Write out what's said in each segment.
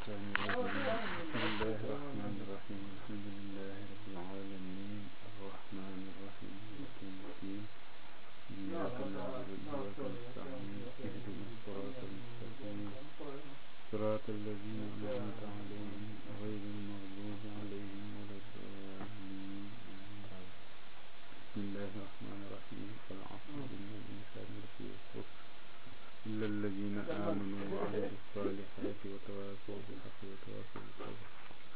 الشيطان الرجيم بسم الله الرحمن الرحيم الحمد لله رب العالمين الرحمن الرحيم مالك يوم الدين إياك نعبد وإياك نستعين اهدنا الصراط المستقيم صراط الذين أنعمت عليهم غير المغضوب عليهم ولا الضالين بسم الله الرحمن الرحيم والعصر إن الإنسان لفي خسر إلا الذين آمنوا وعملوا الصالحات وتواصوا بالحق وتواصوا بالصبر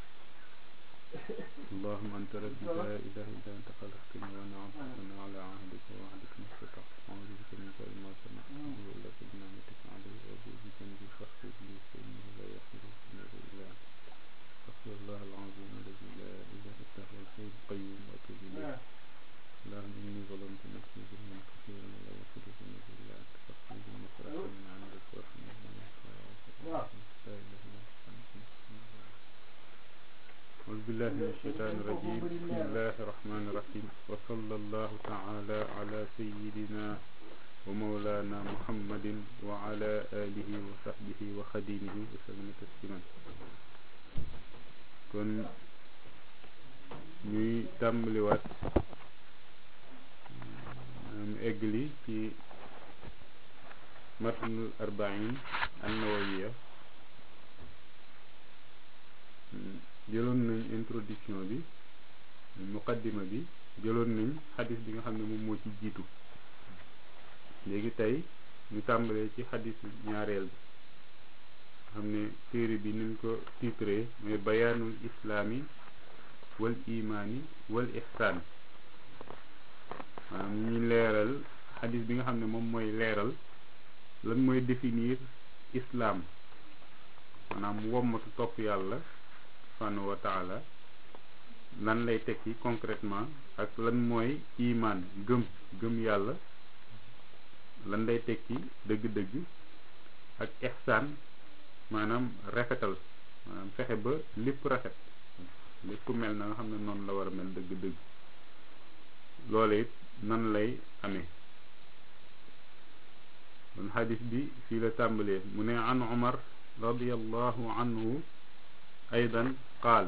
اللهم أنت ربي لا إله إلا أنت خلقتني وأنا عبدك وأنا على عهدك ووعدك ما استطعت أعوذ بك من شر ما صنعت أبوء لك بنعمتك علي وأبوء بذنبي فاغفر لي فإنه لا يغفر الذنوب إلا أنت أستغفر الله العظيم الذي لا إله إلا هو الحي القيوم وأتوب إليه اللهم إني ظلمت نفسي ظلما كثيرا ولا يغفر الذنوب إلا أنت فاغفر لي مغفرة من عندك وارحمني لا إله إلا أنت أعوذ بالله من الشيطان الرجيم بسم الله الرحمن الرحيم وصلى الله تعالى على سيدنا ومولانا محمد وعلى آله وصحبه وخديمه وسلم تسليما kon ñuy tàmbaliwaat am eggali ci matnul arbain an-nawawiya jëloon nañ introduction bi muqaddima bi jëloon nañ xadis bi nga xam ne moom moo ci jiitu léegi tey ñu tàmbalee ci xadis ñaareel bi xam ne téere bi niñ ko titré mooy bayaanul islaami wal imaani wal ihsaan maanaam ñi leeral xadis bi nga xam ne moom mooy leeral lan mooy définir islam maanaam wommatu topp yàlla subhanahu wa taala lan lay tekki concrètement ak lan mooy iman gëm gëm yàlla lan lay tekki dëgg-dëgg ak ihsaan maanaam rafetal maanaam fexe ba lépp rafet lépp mel na nga xam ne noonu la war a mel dëgg-dëgg loole it nan lay amee kon xadis bi fii la tàmbalee mu ne an Umar radiyallahu anhu أيضا قال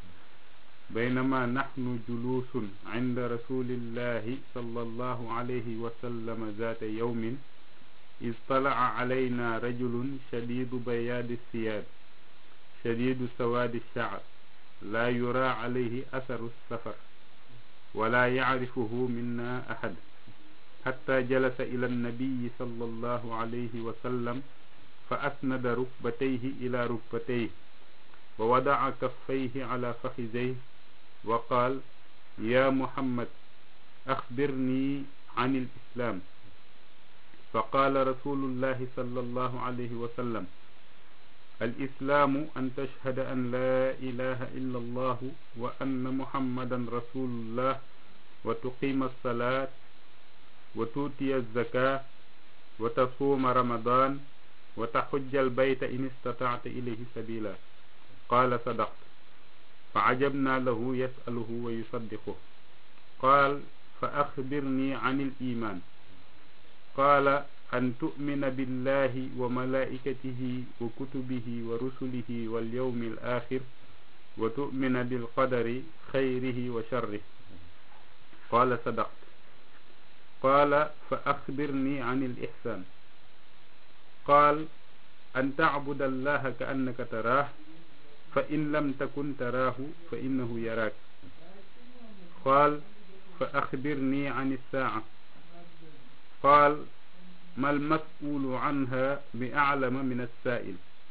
بينما نحن جلوس عند رسول الله صلى الله عليه وسلم ذات يوم إذ طلع علينا رجل شديد بياد الثياب شديد سواد الشعر لا يرى عليه أثر السفر ولا يعرفه منا أحد حتى جلس إلى النبي صلى الله عليه وسلم فأسند ركبتيه إلى ركبتيه ووضع كفيه على فخذيه وقال يا محمد أخبرني عن الإسلام فقال رسول الله صلى الله عليه وسلم الإسلام أن تشهد أن لا إله إلا الله وأن محمدا رسول الله وتقيم الصلاة وتؤتي الزكاة وتصوم رمضان وتحج البيت إن استطعت إليه سبيلا قال صدقت فعجبنا له يسأله ويصدقه قال فأخبرني عن الإيمان قال أن تؤمن بالله وملائكته وكتبه ورسله واليوم الآخر وتؤمن بالقدر خيره وشره قال صدقت قال فأخبرني عن الإحسان قال أن تعبد الله كأنك تراه فإن لم تكن تراه فإنه يراك قال فأخبرني عن الساعة قال ما المسؤول عنها بأعلم من السائل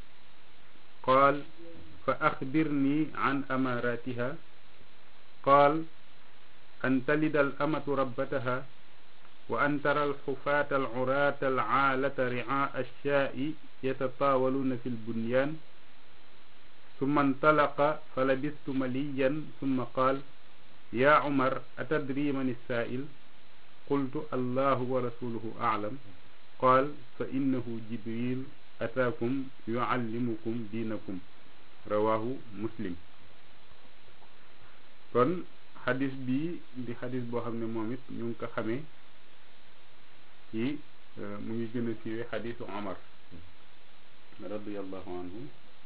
قال فأخبرني عن أماراتها قال أن تلد الأمة ربتها وأن ترى الحفاة العراة العالة رعاء الشاء يتطاولون في البنيان ثم انطلق فلبثت مليا ثم قال يا عمر أتدري من السائل قلت الله ورسوله أعلم قال فإنه جبريل أتاكم يعلمكم دينكم رواه مسلم kon xadis bi di xadis boo xam ne moom it ñu ngi ko xamee ci mu ngi gën a siiwee xadisu Omar radiyallahu anhu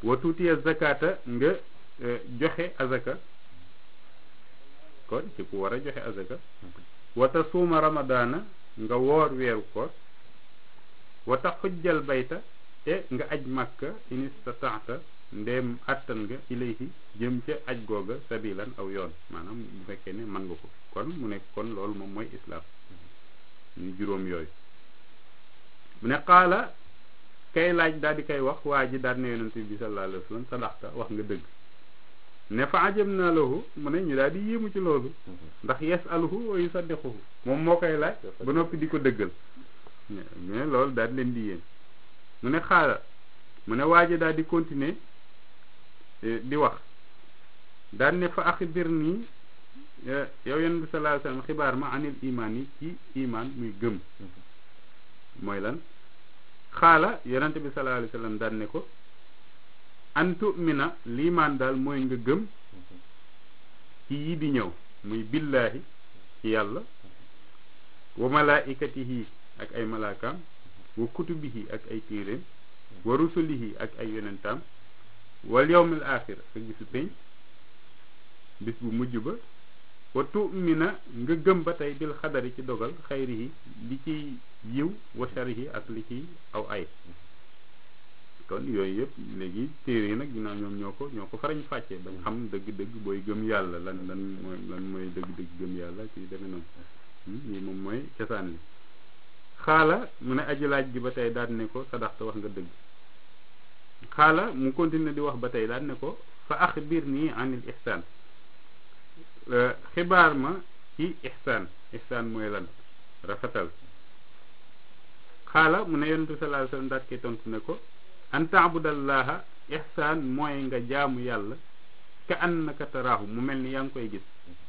wa tuutiya zakata nga joxe azaka kon ci ku war a joxe azaka wata suuma ramadaana nga woor weeru koor wata xujjal bayta te nga aj màkka in istataata ndéem attan nga ilayhi jëm ca aj googa sabilan aw yoon maanaam bu fekkee ne mën nga ko kon mu nekk kon loolu moom mooy islaam ñu juróom yooyu mu ne xaala kay laaj daal di koy wax waa ji daal ne yonent bi sallallahu alayhi wa sallam sadaxta wax nga dëgg ne fa ajam naa lahu mu ne ñu daal di yéemu ci loolu ndax yasaluhu wa yusaddiquhu moom moo koy laaj ba noppi di ko dëggal mais loolu daal di leen di yéen mu ne xaala mu ne waa ji daal di continuer di wax daal ne fa axbir nii yow yonent bi sallallahu alayhi wa sallam xibaar ma anil imaan yi ci imaan muy gëm mooy lan xaala yonent bi sallallahu alayhi wa sallam daan ne ko an tumina liimaan daal mooy nga gëm ci yi di ñëw muy billaahi ci yàlla wa malaikatihi ak ay malaakaam wa kutubihi ak ay téeréem wa rusulihi ak ay yonentaam wal yawmil axir ak bisu peñ bis bu mujj ba wa tumina nga gëm ba tey bil xadari ci dogal xayrihi li ciy yiw wa sharihi ak li ciy aw ay kon yooyu yëpp léegi téere yi nag ginnaaw ñoom ñoo ko ñoo ko farañ fàccee bañ xam dëgg-dëgg booy gëm yàlla lan lan mooy lan mooy dëgg-dëgg gëm yàlla ci demee noonu lii moom mooy cosaan li xaala mu ne aji laaj gi ba tey daal ne ko sadaxta wax nga dëgg xaala mu continuer di wax ba tey daal ne ko fa axbir nii anil ihsaan xibaar ma ci ihsaan ihsaan mooy lan rafetal xaala mu ne yonentu sallallahu alayhi wasallam daat koy tontu ne ko an taabudallaha ihsaan mooy nga jaamu yàlla ka annaka taraahu mu mel ni yaa ngi koy gis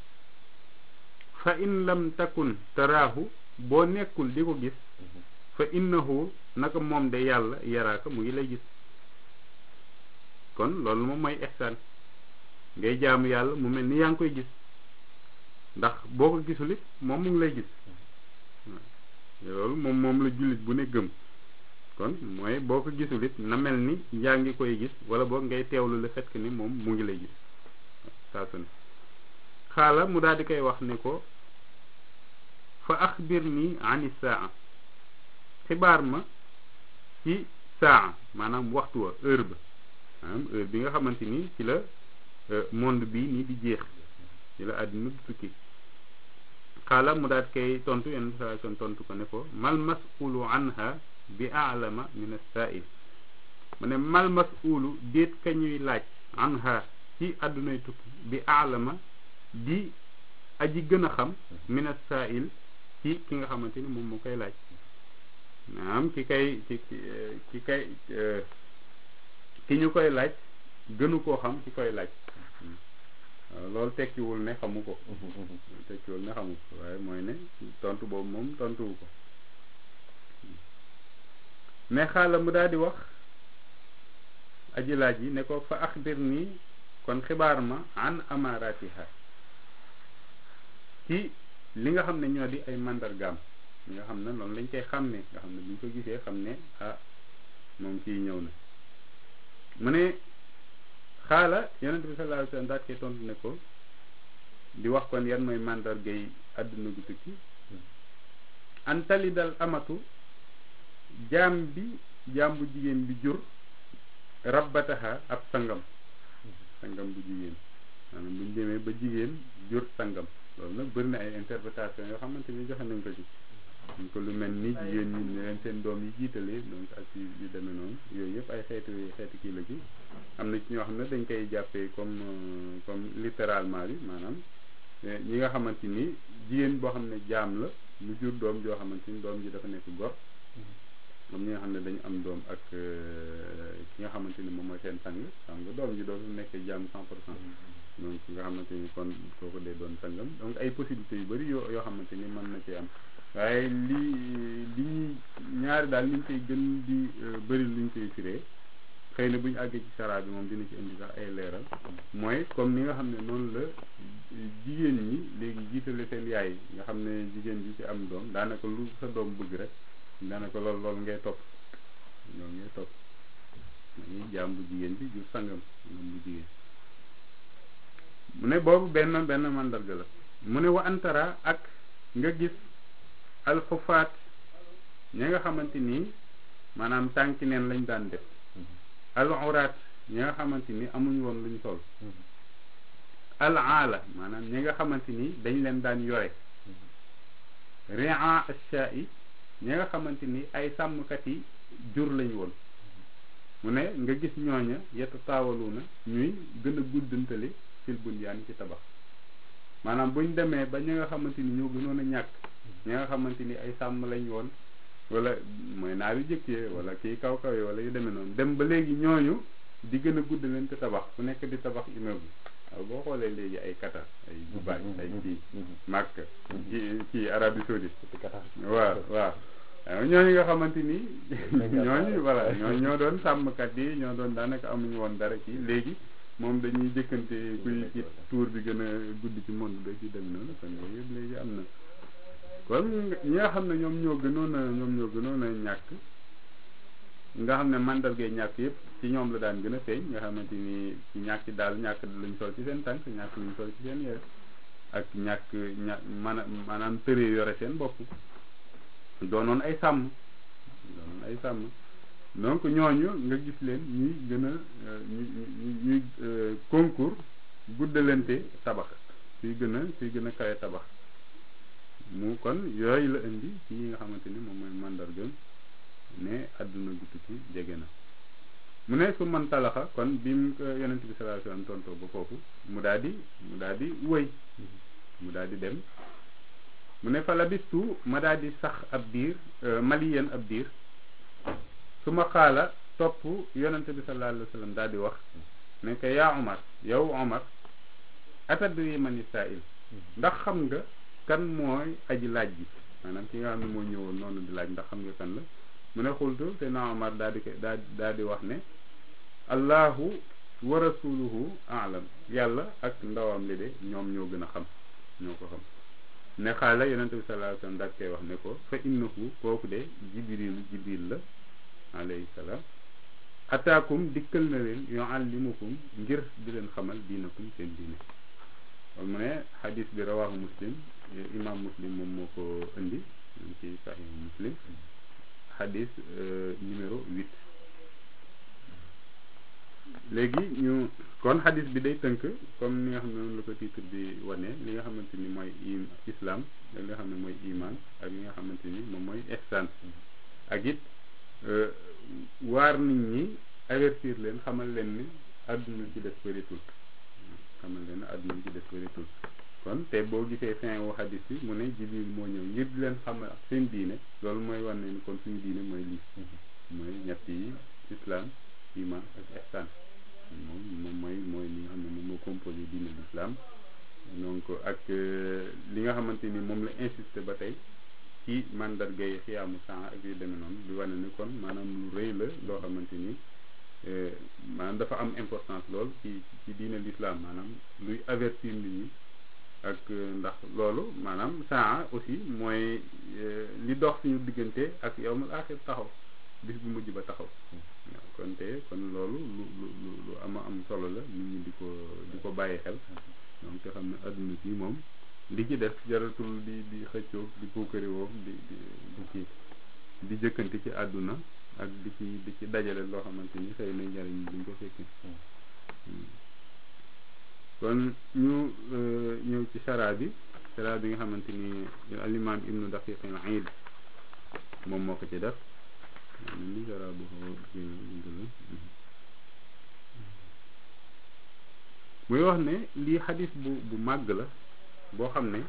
fa in lam takun taraahu boo nekkul di ko gis fa innahu naka moom de yàlla yaraaka mu ngi lay gis kon loolu moom mooy ihsaan ngay jaamu yàlla mu mel ni yaa ngi koy gis ndax boo ko gisul it moom mu ngi lay gis loolu moom moom la jullit bu ne gëm kon mooy boo ko gisul it na mel ni yaa ngi koy gis wala boog ngay teewlu le fait que ni moom mu ngi lay gis saa su ne xaala mu daal di koy wax ne ko fa axbir nii ani saa xibaar ma ci saa maanaam waxtu wa heure ba maanaam heure bi nga xamante ni ci la monde bi nii di jeex ci la àdduna du tukki xaala mu daat koy tontu yenn saa son tontu ko ne ko mal masulu anha bi alama min as-sa'il mu ne mal masulu déet ka ñuy laaj anha ci àddunay tukki bi alama di aji gën a xam min as-sa'il ci ki nga xamante ni moom moo koy laaj maanaam ki kay ki ki kay ki ñu koy laaj gënu koo xam ki koy laaj waaw loolu tekkiwul ne xamu ko tekkiwul ne xamu ko waaye mooy ne tontu boobu moom tontuwu ko mais xaala mu daal di wax aji laaj yi ne ko fa axbir nii kon xibaar ma an amaratiha ci li nga xam ne ñoo di ay mandargaam li nga xam ne loolu lañ koy xàmmee nga xam ne bu ñu ko gisee xam ne ah moom kii ñëw na mu ne xaala yonent bi sallallahu alayhi wasallam daat koy tontu ne ko di wax kon yan mooy mandargay àdduna gu tukki an talidal amatu jaam bi jaam bu jigéen bi jur rabbataha ab sangam sangam bu jigéen maanaam bu ñu demee ba jigéen jur sangam loolu nag bëri na ay interprétation yoo xamante ni joxe nañ ko ci ñu ko lu mel ni jigéen ñi ne leen seen doom yi jiitalee donc ak yu demee noonu yooyu yëpp ay xeetu xeetu kii la ci am na ci ñoo xam ne dañ koy jàppee comme comme littéralement bi maanaam ñi nga xamante ni jigéen boo xam ne jaam la mu jur doom joo xamante ni doom ji dafa nekk gor comme ñi nga xam ne dañu am doom ak ki nga xamante ni moom mooy seen sang xam nga doom ji dootul nekk jaam cent pour cent donc nga xamante ni kon kooku dee doon sangam donc ay possibilités yu bëri yoo yoo xamante ni mën na ci am waaye li li ñuy ñaari daal liñ koy gën di bëri luñ koy firee xëy na bu ñu àggee ci sara bi moom dina ci indi sax ay leeral mooy comme ni nga xam ne noonu la jigéen ñi léegi jiitale seen yaay nga xam ne jigéen ji ci am doom daanaka lu sa doom bëgg rek daanaka lool loolu ngay topp loolu ngay topp dañuy jaam bu jigéen bi jur sangam sangam bu jigéen mu ne boobu benn benn mandarga la mu ne wa antara ak nga gis alxufaat ñi nga xamante ni maanaam tànki neen lañ daan def alxuraat ñi nga xamante ni amuñ woon luñ sol al aala maanaam ñi nga xamante ni dañ leen daan yore ria asha yi ñi nga xamante ni ay sàmmkat yi jur lañ woon mu ne nga gis ñooña yetta taawalu na ñuy gën a guddantale fil bunyaan ci tabax maanaam buñ demee ba ñi nga xamante ni ñoo gënoon a ñàkk ñi nga xamante ni ay sàmm lañ woon wala mooy naar yu jëkkee wala kii kaw kaw yi wala yu demee noonu dem ba léegi ñooñu di gën a gudd leen te tabax ku nekk di tabax immeuble waaw boo xoolee léegi ay Qatar ay Dubaï ay kii Makka ci ci Arabie Saoudite waaw waaw ñooñu nga xamante ni ñooñu voilà ñooñu ñoo doon sàmmkat yi ñoo doon daanaka amuñu woon dara kii léegi moom dañuy jëkkante kuy ci tour bi gën a gudd ci monde ba ci dem noonu kon yooyu yëpp léegi am na kon ñi nga xam ne ñoom ñoo gënoon a ñoom ñoo gënoon a ñàkk nga xam ne mandargay ñàkk yëpp ci ñoom la daan gën a feeñ nga xamante ni ci ñàkk daal ñàkk luñ sol ci seen tànk ñàkk luñ sol ci seen yére ak ñàkk ña mana maanaam tëree yore seen bopp doonoon ay sàmm doonoon ay sàmm donc ñooñu nga gis leen ñuy gën a ñu ñuy concours guddalante tabax suy gën a suy gën a kawe tabax mu kon yooyu la indi ci yi nga xamante ni moom mooy mandargam ne àdduna gu tukki jege na mu ne su man talaxa kon bi mu ko yonent bi sallallahu alayhi wasallam tontoo ba foofu mu daal di mu daal di wëy mu daal di dem mu ne fa labistu ma daal di sax ab diir maliyen ab diir su ma xaala topp yonent bi sallallahu alayhi wasallam daal di wax ne ko yaa Omar yow Omar atadri mani sa'il ndax xam nga kan mooy aji laaj bi maanaam ki nga xam ne moo ñëwoon noonu di laaj ndax xam nga kan la mu ne xultu te na Omar daal di ko daal daal di wax ne allahu wa rasuluhu alam yàlla ak ndawam li de ñoom ñoo gën a xam ñoo ko xam ne xaala yonente bi sallallahu alayhi wasallam daal koy wax ne ko fa innahu kooku de jibril jibril la alayhi salaam ataakum dikkal na leen yuallimukum ngir di leen xamal diinakum seen diine kon mu ne xadis bi rawahu muslim imam muslim moom moo ko indi ci sahih muslim xadis numéro huit léegi ñu kon xadis bi day tënk comme ni nga xam ne noonu la ko titre bi wane li nga xamante ni mooy islam ak li nga xam ne mooy iman ak li nga xamante ni moom mooy ihsan ak it waar nit ñi avertir leen xamal leen ni àdduna ci des bëritul xamal leen ne àdduna ci des bëritul kon te boo gisee fin wu xadis bi mu ne jibril moo ñëw ngir di leen xamal ak seen diine loolu mooy wan ne ni kon suñu diine mooy lii mooy ñett yi islam iman ak ihsan moom moom mooy mooy li nga xam ne moom moo composé diine l'islam donc ak li nga xamante ni moom la insisté ba tey ci mandarga yi xiyaamu sang ak yu demee noonu di wane ni kon maanaam lu rëy la loo xamante ni maanaam dafa am importance lool ci ci diine l'islam maanaam luy avertir nit ñi ak ndax loolu maanaam saa aussi mooy li dox suñu diggante ak yawmul axir taxaw bis bu mujj ba taxaw waaw kon te kon loolu lu lu lu ama am solo la nit ñi di ko di ko bàyyi xel donc te xam ne adduna si moom li ci def jaratul di di xëccoog di puukari woog di di di kii di jëkkante ci àdduna ak di ci di ci dajale loo xamante ni xëy na njariñ duñ ko fekkee kon ñu ñëw ci chara bi chara bi nga xamante ni alimam ibnu daqiq al aid moom moo ko ci def ni chara bu muy wax ne lii xadis bu bu màgg la boo xam ne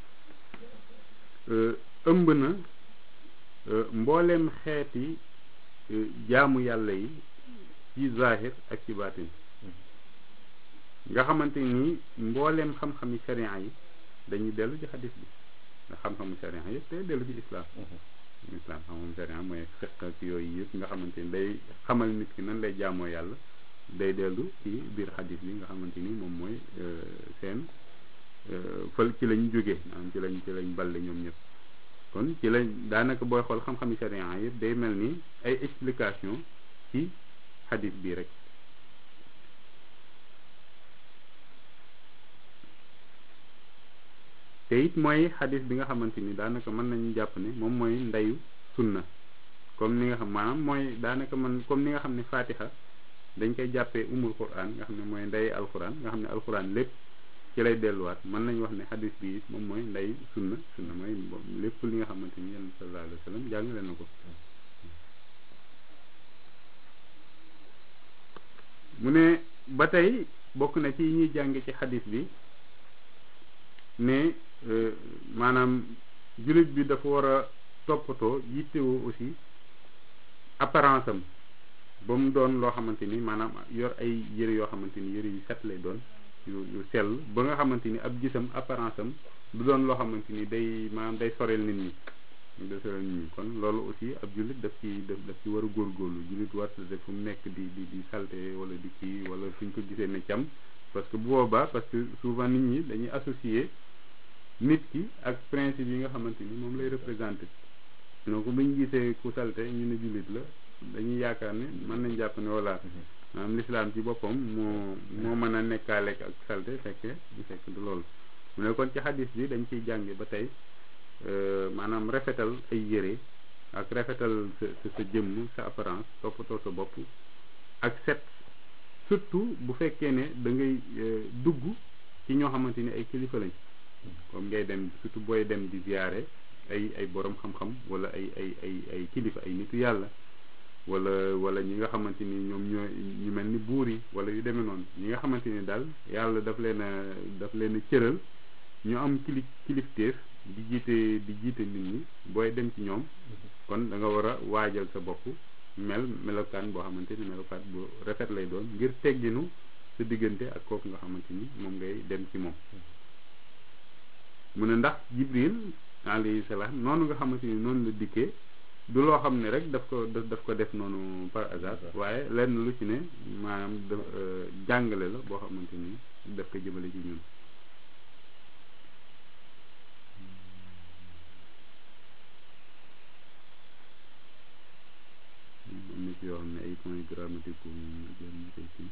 ëmb na mbooleem xeeti jaamu yàlla yi ci zahir ak ci baatin nga xamante ni mbooleem xam-xami sharia yi dañuy dellu ci xadis bi nga xam-xamu sharia yëpp day dellu ci islam islam xam-xamu sharia mooy fiqh ak yooyu yëpp nga xamante ni day xamal nit ki nan lay jaamoo yàlla day dellu ci biir xadis bi nga xamante ni moom mooy seen fël ci lañ jógee maanaam ci lañ ci lañ balle ñoom ñëpp kon ci lañ daanaka booy xool xam-xami sharia yëpp day mel ni ay explication ci xadis bii rek te it mooy xadis bi nga xamante ni daanaka mën nañu jàpp ne moom mooy ndeyu sunna comme ni nga xam maanaam mooy daanaka man comme ni nga xam ne fatiha dañ koy jàppee umul quran nga xam ne mooy ndey alquran nga xam ne alquran lépp ci lay delluwaat mën nañu wax ne xadis bi moom mooy ndey sunna sunna mooy lépp li nga xamante ni yonent sallallahu alayhi wa sallam jàngale na ko mu ne ba tey bokk na ci ñuy jànge ci xadis bi ne maanaam jullit bi dafa war a toppatoo yittewoo aussi apparence am ba mu doon loo xamante ni maanaam yor ay yëre yoo xamante ni yëre yu set lay doon yu yu sell ba nga xamante ni ab gisam apparence am du doon loo xamante ni day maanaam day soreel nit ñi day soreel nit ñi kon loolu aussi ab jullit daf ci daf daf ci war a góorgóorlu jullit war def fu mu nekk di di di salte wala di kii wala fu ñu ko gisee ne cam parce que bu boobaa parce que souvent nit ñi dañuy associer nit ki ak principe yi nga xamante ni moom lay représenté donc bu ñu gisee ku salte ñu ne jullit la dañuy yaakaar ne mën nañ jàpp ne voilà maanaam l'islam ci boppam moo moo mën a nekkaale ak salte fekke ñu fekk du loolu mu ne kon ci xadis bi dañ ciy jànge ba tey maanaam rafetal ay yére ak rafetal sa sa jëmm sa apparence toppatoo sa bopp ak set surtout bu fekkee ne da ngay dugg ci ñoo xamante ni ay kilifa lañ comme ngay dem surtout booy dem di ziyaare ay ay borom xam-xam wala ay ay ay ay kilifa ay nitu yàlla wala wala ñi nga xamante ni ñoom ñoo ñu mel ni buur yi wala yu demee noonu ñi nga xamante ni daal yàlla daf leen a daf leen a cëral ñu am kili kilifteef di jiite di jiite nit ñi booy dem ci ñoom kon da nga war a waajal sa bopp mel melokaan boo xamante ni melokaan bu rafet lay doon ngir tegginu sa diggante ak kooku nga xamante ni moom ngay dem ci moom mu ne ndax jibril alayhi salaam noonu nga xamante ni noonu la dikkee du loo xam ne rek daf ko daf ko def noonu par hasard waaye lenn lu ci ne maanaam da jàngale la boo xamante ni daf ko jëmale ci ñun am na ci yoo xam ne ay points grammatiques ko jëm ñu koy kii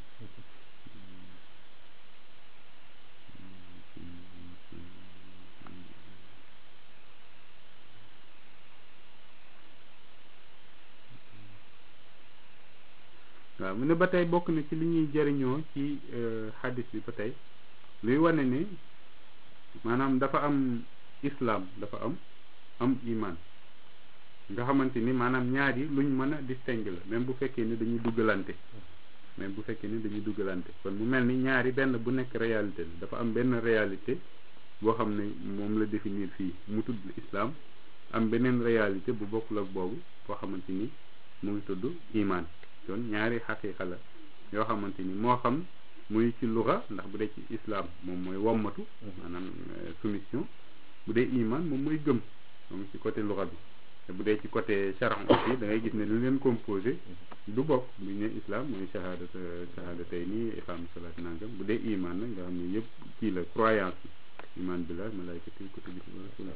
waaw mu ne ba tey bokk na ci li ñuy jëriñoo ci xadis bi ba tey luy wane ni maanaam dafa am islam dafa am am iman nga xamante ni maanaam ñaar yi luñ mën a distinguer la même bu fekkee ni dañuy duggalante même bu fekkee ni dañuy duggalante kon mu mel ni ñaari benn bu nekk réalité la dafa am benn réalité boo xam ne moom la définir fii mu tudd islam am beneen réalité bu bokkul ak boobu boo xamante ni mu ngi tudd iman kon ñaari xaqiiqa la yoo xamante ni moo xam muy ci luxa ndax bu dee ci islam moom mooy wommatu maanaam soumission bu dee iman moom mooy gëm moom ci côté luxa bi te bu dee ci côté charan aussi da ngay gis ne lu leen composé du bokk bu ñu ne islam mooy shahada shahada tey nii iqaam salaat nangam bu dee iman nag nga xam ne yëpp kii la croyance bi iman billah malaykati kutubi rasul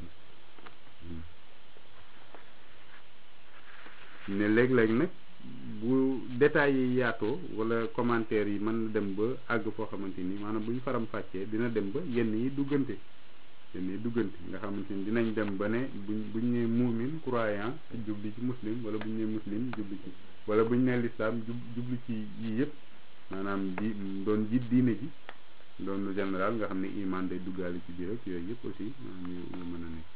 ne léeg-léeg nag bu détails yi yaatoo wala commentaires yi mën na dem ba àgg foo xamante ni maanaam bu ñu faram fàccee dina dem ba yenn yi duggante yenn yi duggante nga xamante ni dinañ dem ba ne buñ buñ nee muumin croyant jubli ci muslim wala buñ nee muslim jubli ci wala buñ nee lislaam jub jubli ci yii yëpp maanaam di doon ji diine ji doon lu général nga xam ne iman day duggaale ci biir ak yooyu yëpp aussi maanaam yu yu mën a nekk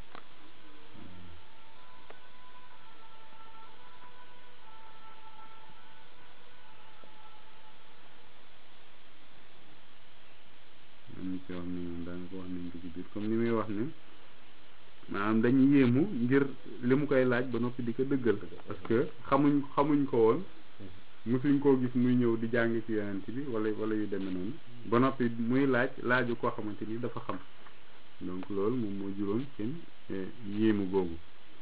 am na ci yoo xam ne moom daanaka wax nañ ko ci biir comme ni muy wax ne maanaam dañuy yéemu ngir li mu koy laaj ba noppi di ko dëggal parce que xamuñ xamuñ ko woon mosuñ koo gis muy ñëw di jàng ci yonent bi wala wala yu demee noonu ba noppi muy laaj laaju koo xamante ni dafa xam donc loolu moom moo juróon seen yéemu googu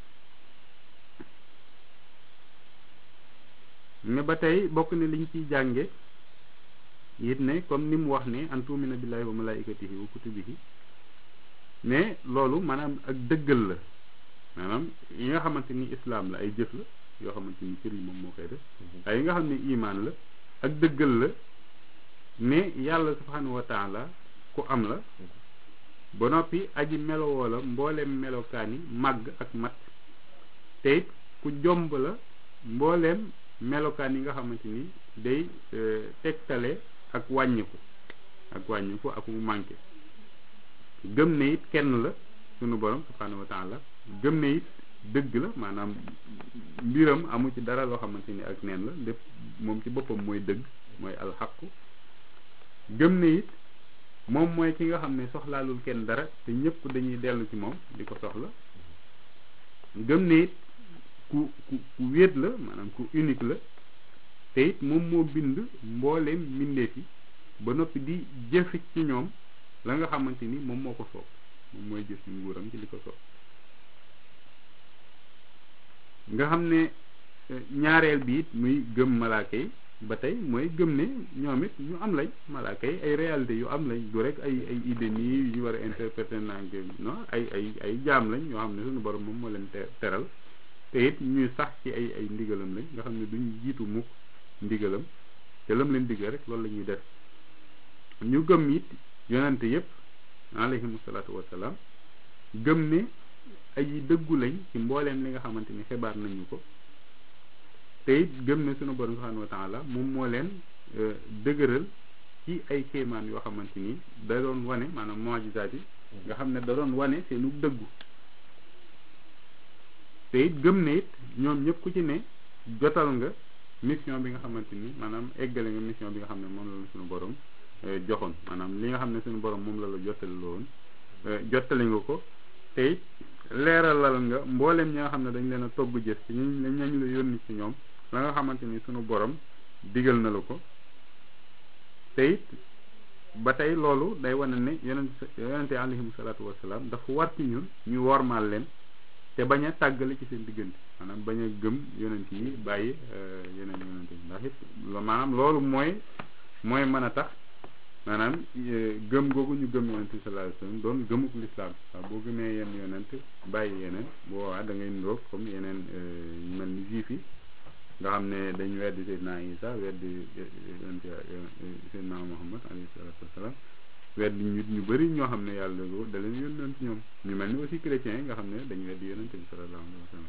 mais ba tey bokk ne liñ ciy jànge it ne comme ni mu wax ne an tuumina billahi wa malaikatihi wa kutubihi mais loolu maanaam ak dëggal la maanaam yi nga xamante ni islam la ay jëf la yoo xamante ni cër yi moom moo koy def ay yi nga xam ne iman la ak dëggal la ne yàlla subhanahu wa taala ku am la ba noppi aji melowoo la mbooleem melokaan yi màgg ak mat te it ku jomb la mbooleem melokaan yi nga xamante ni day tegtale ak wàññiku ak wàññiku ak mu manqué gëm ne it kenn la sunu borom subhanahu wa taala gëm ne it dëgg la maanaam mbiram amu ci dara loo xamante ni ak neen la lépp moom ci boppam mooy dëgg mooy alxaqu gëm ne it moom mooy ki nga xam ne soxlaalul kenn dara te ñëpp dañuy dellu ci moom di ko soxla gëm ne it ku ku ku wéet la maanaam ku unique la te it moom moo bind mbooleem mbindeef yi ba noppi di jëfe ci ñoom la nga xamante ni moom moo ko soob moom mooy jëf ci nguuram ci li ko soob nga xam ne ñaareel bi it muy gëm malaaka yi ba tey mooy gëm ne ñoom it ñu am lañ malaaka yi ay réalité yu am lañ du rek ay ay idée nii yu ñu war a interpréter naan non ay ay ay jaam lañ yoo xam ne suñu borom moom moo leen teral te it ñuy sax ci ay ay ndigalam lañ nga xam ne duñ jiitu mukk ndigalam te lam leen diggal rek loolu la ñuy def ñu gëm it yonante yépp alayhimu salaatu wasalaam gëm ne ay dëggu lañ ci mbooleem li nga xamante ni xibaar nañu ko te it gëm ne sunu borom subhanahu wa taala moom moo leen dëgëral ci ay kéemaan yoo xamante ni da doon wane maanaam mujizaat yi nga xam ne da doon wane seenu dëggu te it gëm ne it ñoom ñëpp ku ci ne jotal nga mission bi nga xamante ni maanaam eggale nga mission bi nga xam ne moom la la sunu borom joxoon maanaam li nga xam ne sunu borom moom la la jottali loon jottali nga ko te it leeralal nga mboolem ñi nga xam ne dañ leen a togg jëf ci ñu ñañ la yónni ci ñoom la nga xamante ni sunu borom digal na la ko te it ba tey loolu day wane ne yonent yonente alayhim salaatu wasalaam dafa war ci ñun ñu wormaal leen te bañ a tàggale ci seen diggante maanaam bañ a gëm yonent yi bàyyi yeneen yonent yi ndax it maanaam loolu mooy mooy mën a tax maanaam gëm googu ñu gëm yonent bi sallallahu alayhi wasallam doon gëmuk lislaam waaw boo gëmee yenn yonent bàyyi yeneen boo waa da ngay ndoog comme yeneen ñu mel ni juif yi nga xam ne dañ weddi Seydina Isa weddi yonent Seydina Muhammad alayhi salatu wasalam weddi ñu ñu bëri ñoo xam ne yàlla da leen yónnoon ci ñoom ñu mel ni aussi chrétiens yi nga xam ne dañ weddi yonent bi sallallahu alayhi wasallam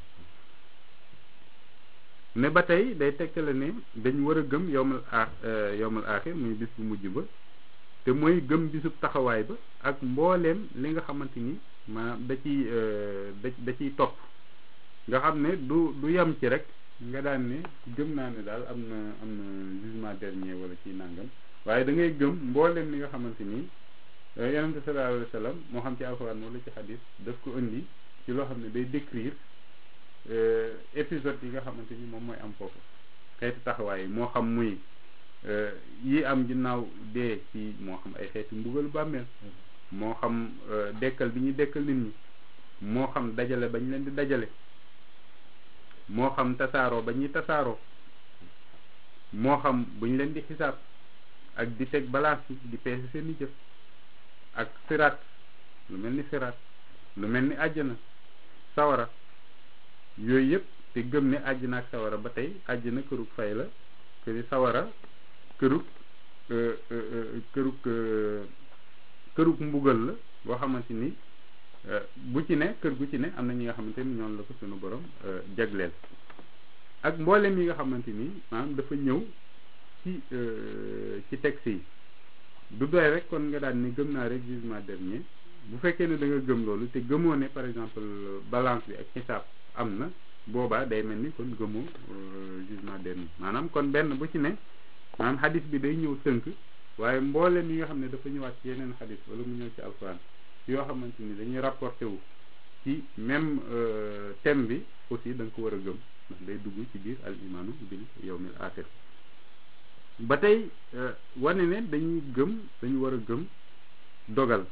ne ba tey day tegtale ne dañ war a gëm yowmal a yowmal aaxir muy bis bu mujj ba te mooy gëm bisub taxawaay ba ak mbooleem li nga xamante ni maanaam da ciy da da ciy topp nga xam ne du du yem ci rek nga daan ne gëm naa ne daal am na am na jugement dernier wala ci nangam waaye da ngay gëm mbooleem li nga xamante ni yonente sallallahu alayhi wa sallam moo xam ci alxuraan wala ci xadis daf ko indi ci loo xam ne day décrire épisode yi nga xamante ni moom mooy am foofu xeeti taxawaay moo xam muy yi am ginnaaw dee ci moo xam ay xeeti mbugal bàmmeel moo xam dekkal bi ñuy dekkal nit ñi moo xam dajale bañ leen di dajale moo xam tasaaroo ba ñuy tasaaroo moo xam buñ leen di xisaab ak di teg balance yi di peese seeni jëf ak siraat lu mel ni siraat lu mel ni àjjana sawara yooyu yëpp te gëm ne àjjana ak sawara ba tey àjjana kërug fay la këri sawara kërug kërug kërug mbugal la boo xamante ni bu ci ne kër gu ci ne am na ñi nga xamante ni ñoom la ko sunu borom jagleel ak mboolem yi nga xamante ni maanaam dafa ñëw ci ci texte yi du doy rek kon nga daan ni gëm naa rek jugement dernier bu fekkee ne da nga gëm loolu te gëmoo ne par exemple balance bi ak xisaab am na boobaa day mel ni kon gëmoo jugement dernier maanaam kon benn bu ci ne maanaam xadis bi day ñëw tënk waaye mboolem yi nga xam ne dafa ñëwaat ci yeneen xadis wala mu ñëw ci alquran yoo xamante ni dañuy rapporté wu ci même thème bi aussi da nga ko war a gëm ndax day dugg ci biir al imaanu bil yawmil axir ba tey wane ne dañuy gëm dañu war a gëm dogal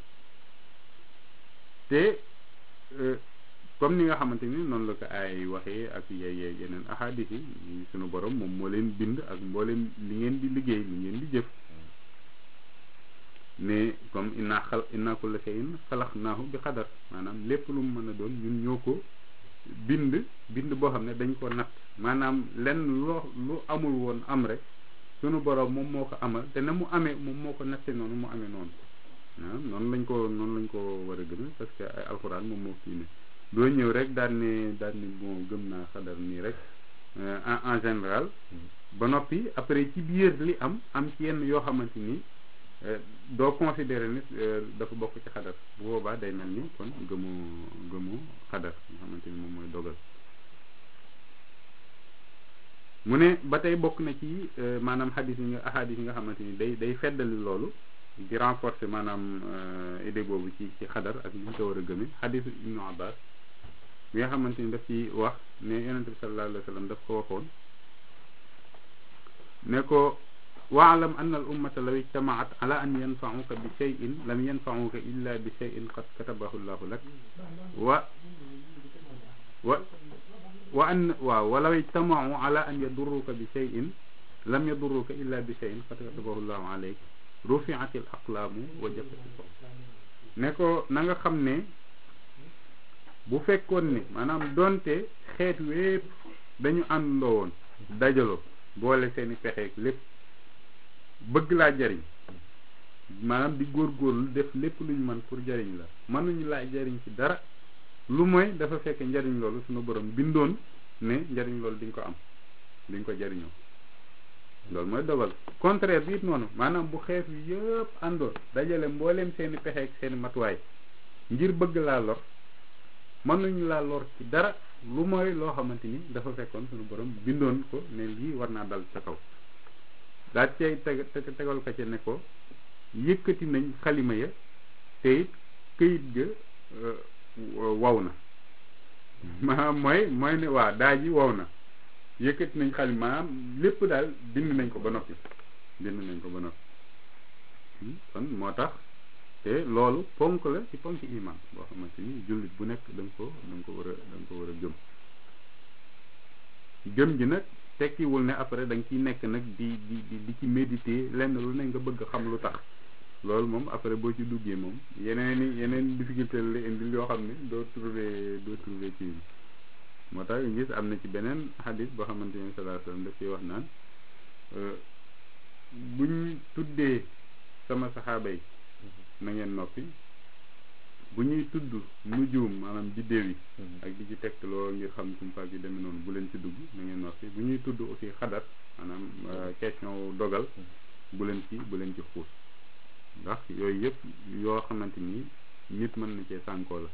te comme ni nga xamante ni noonu la ko ay waxee ak yey yeneen ahadis yi sunu borom moom moo leen bind ak mbooleem li ngeen di liggéey li ngeen di jëf ne comme inna xal inna kulla shay'in xalaqnaahu bi qadar maanaam lépp lu mu mën a doon ñun ñoo ko bind bind boo xam ne dañ ko natt maanaam lenn loo lu amul woon am rek sunu borom moom moo ko amal te na mu amee moom moo ko natte noonu mu amee noonu ah noonu lañ ko noonu lañ ko war a gën parce que ay alxuraan moom moo kii ne doo ñëw rek daan ne daan ne bon gëm naa xadar nii rek en en général ba noppi après ci biir li am am ci yenn yoo xamante ni doo considérer ni dafa bokk ci xadar bu boobaa day mel ni kon gëmoo gëmoo xadar nga xamante ni moom mooy dogal mu ne ba tey bokk na ci maanaam xadis yi nga ahadis yi nga xamante ni day day feddali loolu di renforcer maanaam idée boobu ci ci xadar ak li ñu ko war a gëme xadisu ibnu abbas bi nga xamante ni daf ci wax ne yonente bi sallallahu alayhi wa sallam daf ko waxoon ne ko waalam anna al ummata law ijtamaat ala an yanfauka bi cheyin lam yanfauka illa bi cheyin qad katabahu llahu lak wa wa wa an waaw walaw ijtamau ala an yadurruka bi cheyin lam yadurruka illa bi cheyin qad katabahu llahu alayk rufiat al aqlaamu wa jafati so ne ko na nga xam ne bu fekkoon ne maanaam donte xeet wépp dañu àndandoo woon dajaloo boole seeni pexeek lépp bëgg laa jariñ maanaam di góorgóorlu def lépp lu ñu mën pour jariñ la mënuñu laa jariñ ci dara lu mooy dafa fekk njariñ loolu suñu borom bindoon ne njariñ loolu diñ ko am diñ ko jariñoo loolu mooy dogal contraire bi it noonu maanaam bu xeet wi yëpp àndoon dajale mbooleem seeni pexeek seeni matuwaay ngir bëgg laa lor mënuñu laa lor ci dara lu mooy loo xamante ni dafa fekkoon suñu borom bindoon ko ne lii war naa dal sa kaw daal cay teg tegal ko ci ne ko yëkkati nañ xalima ya te it këyit ga waw na maanaam mooy mooy ne waa daa ji waw na yëkkati nañ xalima maanaam lépp daal bind nañ ko ba noppi bind nañ ko ba noppi kon moo tax te loolu ponk la ci ponk iman boo xamante ni jullit bu nekk da nga ko da nga ko war a da nga ko war a gëm gëm ji nag tekkiwul ne après da nga ciy nekk nag di di di ci méditer lenn lu ne nga bëgg xam lu tax loolu moom après boo ci duggee moom yeneen i yeneen difficulté la indil yoo xam ne doo trouver doo trouver ci moo tax gis am na ci beneen xadis boo xamante ni sallallahu alayhi wasallam daf ciy wax naan buñ tuddee sama saxaaba yi na ngeen noppi bu ñuy tudd nujum maanaam biddéew yi ak di ci tegtaloo ngir xam kumpaak yi demee noonu bu leen ci dugg na ngeen noppi bu ñuy tudd aussi xadar maanaam question dogal bu leen ci bu leen ci xuus ndax yooyu yëpp yoo xamante ni nit mën na cee sànkoo la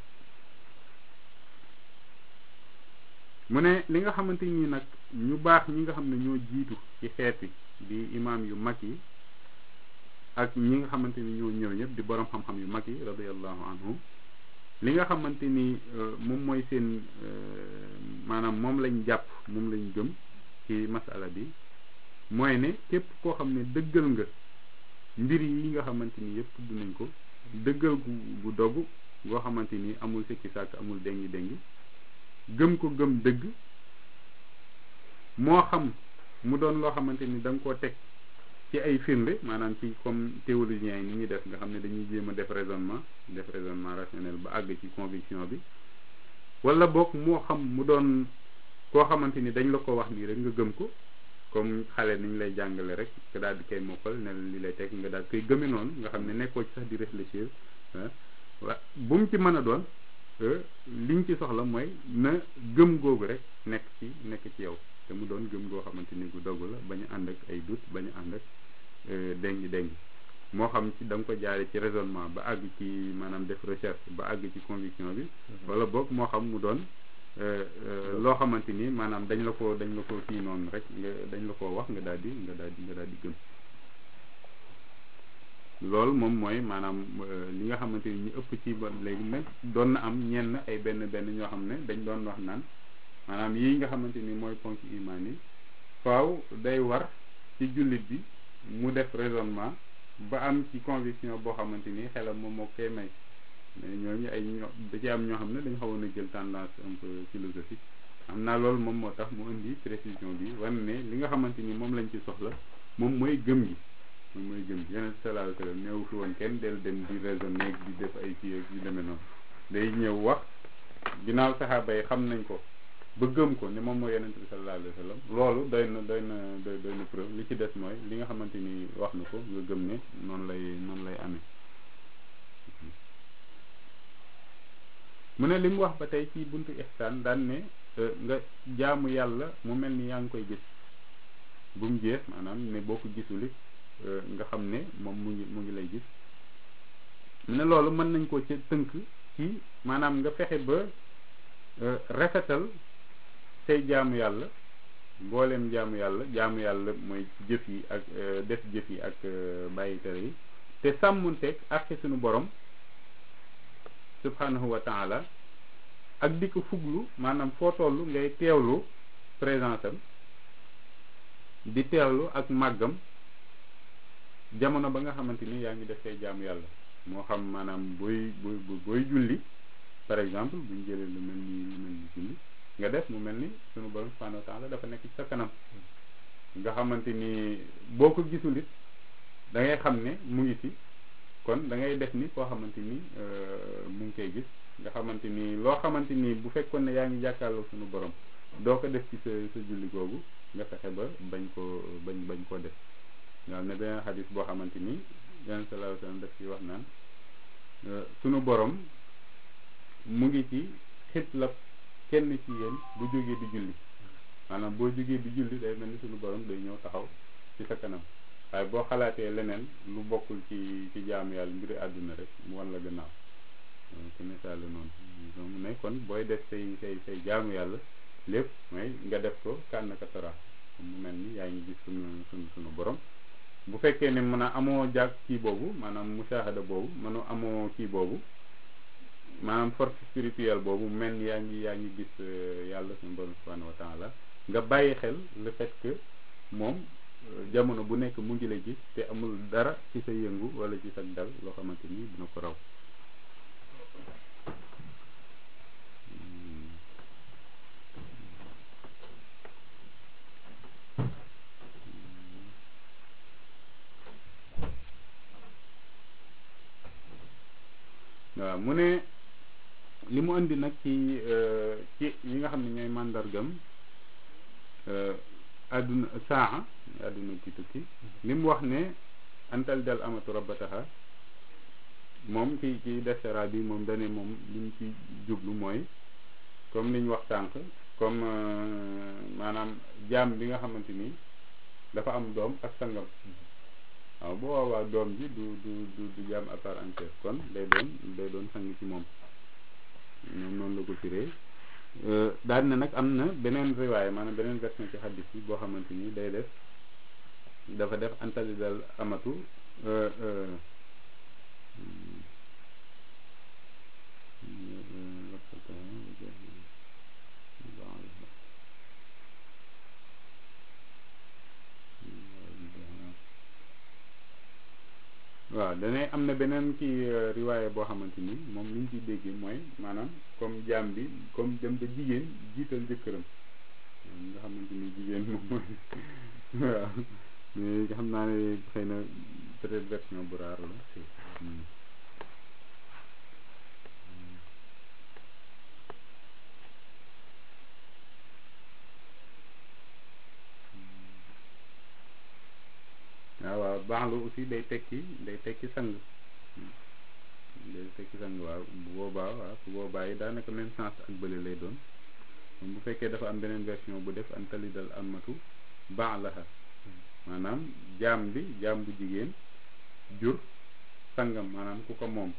mu ne li nga xamante ni nag ñu baax ñi nga xam ne ñoo jiitu ci xeet wi di imaam yu mag yi ak ñi nga xamante ni ñoo ñëw ñëpp di borom xam-xam yu mag yi radiyallahu anhum li nga xamante ni moom mooy seen maanaam moom lañ jàpp moom lañ gëm ci masala bi mooy ne képp koo xam ne dëggal nga mbir yi nga xamante ni yëpp tudd nañ ko dëggal gu gu dogg goo xamante ni amul sikki sàkk amul dengi dengi gëm ko gëm dëgg moo xam mu doon loo xamante ni da nga koo teg ci ay firnde maanaam ci comme théologiens yi ni ñuy def nga xam ne dañuy jéem a def raisonnement def raisonnement rationnel ba àgg ci conviction bi wala boog moo xam mu doon koo xamante ni dañ la ko wax nii rek nga gëm ko comme xale niñ lay jàngale rek nga daal di koy mokkal ne li lay teg nga daal koy gëme noonu nga xam ne nekkoo ci sax di réfléchir wa bu mu ci mën a doon liñ ci soxla mooy na gëm googu rek nekk ci nekk ci yow te mu doon gëm goo xamante ni gu dogu la bañu ànd ak ay doute bañu ànd ak dengi dengi moo xam ci da nga ko jaare ci raisonnement ba àgg ci maanaam def recherche ba àgg ci conviction bi wala boog moo xam mu doon loo xamante ni maanaam dañ la ko dañ la ko kii noonu rek nga dañ la ko wax nga daal di nga daal di nga daal di gëm loolu moom mooy maanaam li nga xamante ni ñu ëpp ci ba léegi nag doon na am ñenn ay benn benn ñoo xam ne dañ doon wax naan maanaam yii nga xamante ni mooy ponk imaan yi faaw day war ci jullit bi mu def raisonnement ba am ci conviction boo xamante ni xelam moom moo koy may mais ñooñu ay ñoo da ci am ñoo xam ne dañu xawoon a jël tendance un peu philosophique am naa loolu moom moo tax mu indi précision bi wan ne li nga xamante ni moom lañ ci soxla moom mooy gëm gi moom mooy gëm gi yeneen sallallahu alayhi wasallam néew fi woon kenn del dem di raisonner di def ay kii ak yu demee noonu day ñëw wax ginnaaw saxaaba yi xam nañ ko ba gëm ko ni moom mooy yonent bi sallallahu alayhi wa sallam loolu doy na doy na doy doy na preuve li ci des mooy li nga xamante ni wax na ko nga gëm ne noonu lay noonu lay amee mu ne li mu wax ba tey ci buntu ihsaan daan ne nga jaamu yàlla mu mel ni yaa ngi koy gis bu mu jeex maanaam ne boo ko gisulit nga xam ne moom mu ngi mu ngi lay gis mu ne loolu mën nañ ko ci tënk ci maanaam nga fexe ba rafetal say jaamu yàlla mbooleem jaamu yàlla jaamu yàlla mooy jëf yi ak def jëf yi ak bàyyi tere yi te sàmmunteeg ak suñu borom subhanahu wa taala ak di ko fuglu maanaam foo toll ngay teewlu présence am di teewlu ak màggam jamono ba nga xamante ni yaa ngi def say jaamu yàlla moo xam maanaam booy booy booy julli par exemple buñ jëlee lu mel ni lu mel ni julli nga def mu mel ni sunu borom subhanahu wa taala dafa nekk ci sa kanam nga xamante ni boo ko gisul it da ngay xam ne mu ngi fi kon da ngay def ni koo xamante ni mu ngi koy gis nga xamante ni loo xamante ni bu fekkoon ne yaa ngi jàkkaarloo sunu borom doo ko def ci sa sa julli googu nga fexe ba bañ koo bañ bañ koo def waaw ne beneen xadis boo xamante ni yonent sallallahu alayhi wasallam daf ci wax naan sunu borom mu ngi ci xitlab kenn ci yéen bu jógee di julli maanaam boo jógee di julli day mel ni sunu borom day ñëw taxaw ci sa kanam waaye boo xalaatee leneen lu bokkul ci ci jaamu yàlla mbiri àdduna rek mu wan la gannaaw ci misaal noonu mu ne kon booy def say say say jaamu yàlla lépp mooy nga def ko kànn ka tara mu mel ni yaa ngi gis sunu sunu sunu borom bu fekkee ne mën a amoo jàg kii boobu maanaam mushahada boobu mënu amoo kii boobu maanaam force spirituelle boobu mel ni yaa ngi yaa ngi gis yàlla suñu borom subhanahu wa taala nga bàyyi xel le fait que moom jamono bu nekk mu ngi la gis te amul dara ci sa yëngu wala ci sa dal loo xamante ni dina ko raw waaw mu ne li mu indi nag ci ci yi nga xam ne ñooy màndargam àdduna saa àdduna ci tukki li mu wax ne antal dal amatu rabbataha moom ci ci desera bi moom dane moom li mu ci jublu mooy comme li ñu wax tànk comme maanaam jaam bi nga xamante ni dafa am doom ak sangam waaw bu boobaa doom ji du du du du jaam à part entière kon day doon day doon sang ci moom ñoom noonu la ko firee daal ne nag am na beneen riwaay maanaam beneen version ci xaddis bi boo xamante ni day def dafa def antalidal amatu waaw danay am na beneen kii riwaaye boo xamante ni moom li ñu ciy déggee mooy maanaam comme jaam bi comme dem ba jigéen jiital jëkkëram nga xamante ni jigéen moom mooy waaw mais xam naa ne xëy na peut-être version bu raar la waaw waaw baaxlu aussi day tekki day tekki sang day tekki sang waaw bu boobaa waaw bu boobaa yi daanaka même sens ak bële lay doon bu fekkee dafa am beneen version bu def antalidal amatu baax laxa maanaam jaam bi jaam bu jigéen jur sangam maanaam ku ko moom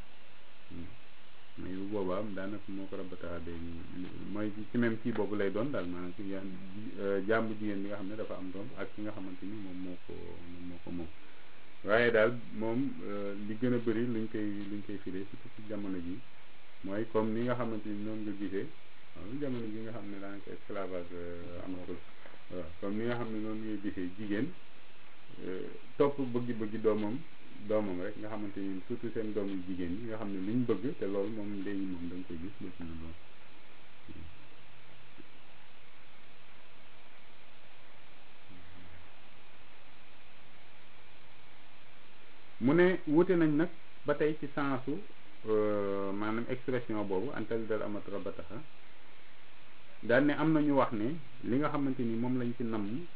mais bu boobaa daanaka moo ko rabataxa day mooy ci même kii boobu lay doon daal maanaam ci jaam bu jigéen bi nga xam ne dafa am doom ak ki nga xamante ni moom moo ko moom moo ko moom waaye daal moom li gën a bëri luñ koy luñ koy firee surtout ci jamono ji mooy comme ni nga xamante ni noonu nga gisee waaw jamono ji nga xam ne daanaka esclavage amatul waaw comme ni nga xam ne noonu ngay gisee jigéen topp bëggi-bëggi doomam doomam rek nga xamante ni surtout seen doom yu jigéen ñi nga xam ne luñ bëgg te loolu moom léegi moom da nga koy gis ba suñu doom mu ne wuute nañ nag ba tey ci sensu maanaam expression boobu antal dal amat rabataxa daal ne am na ñu wax ne li nga xamante ni moom lañ ci namm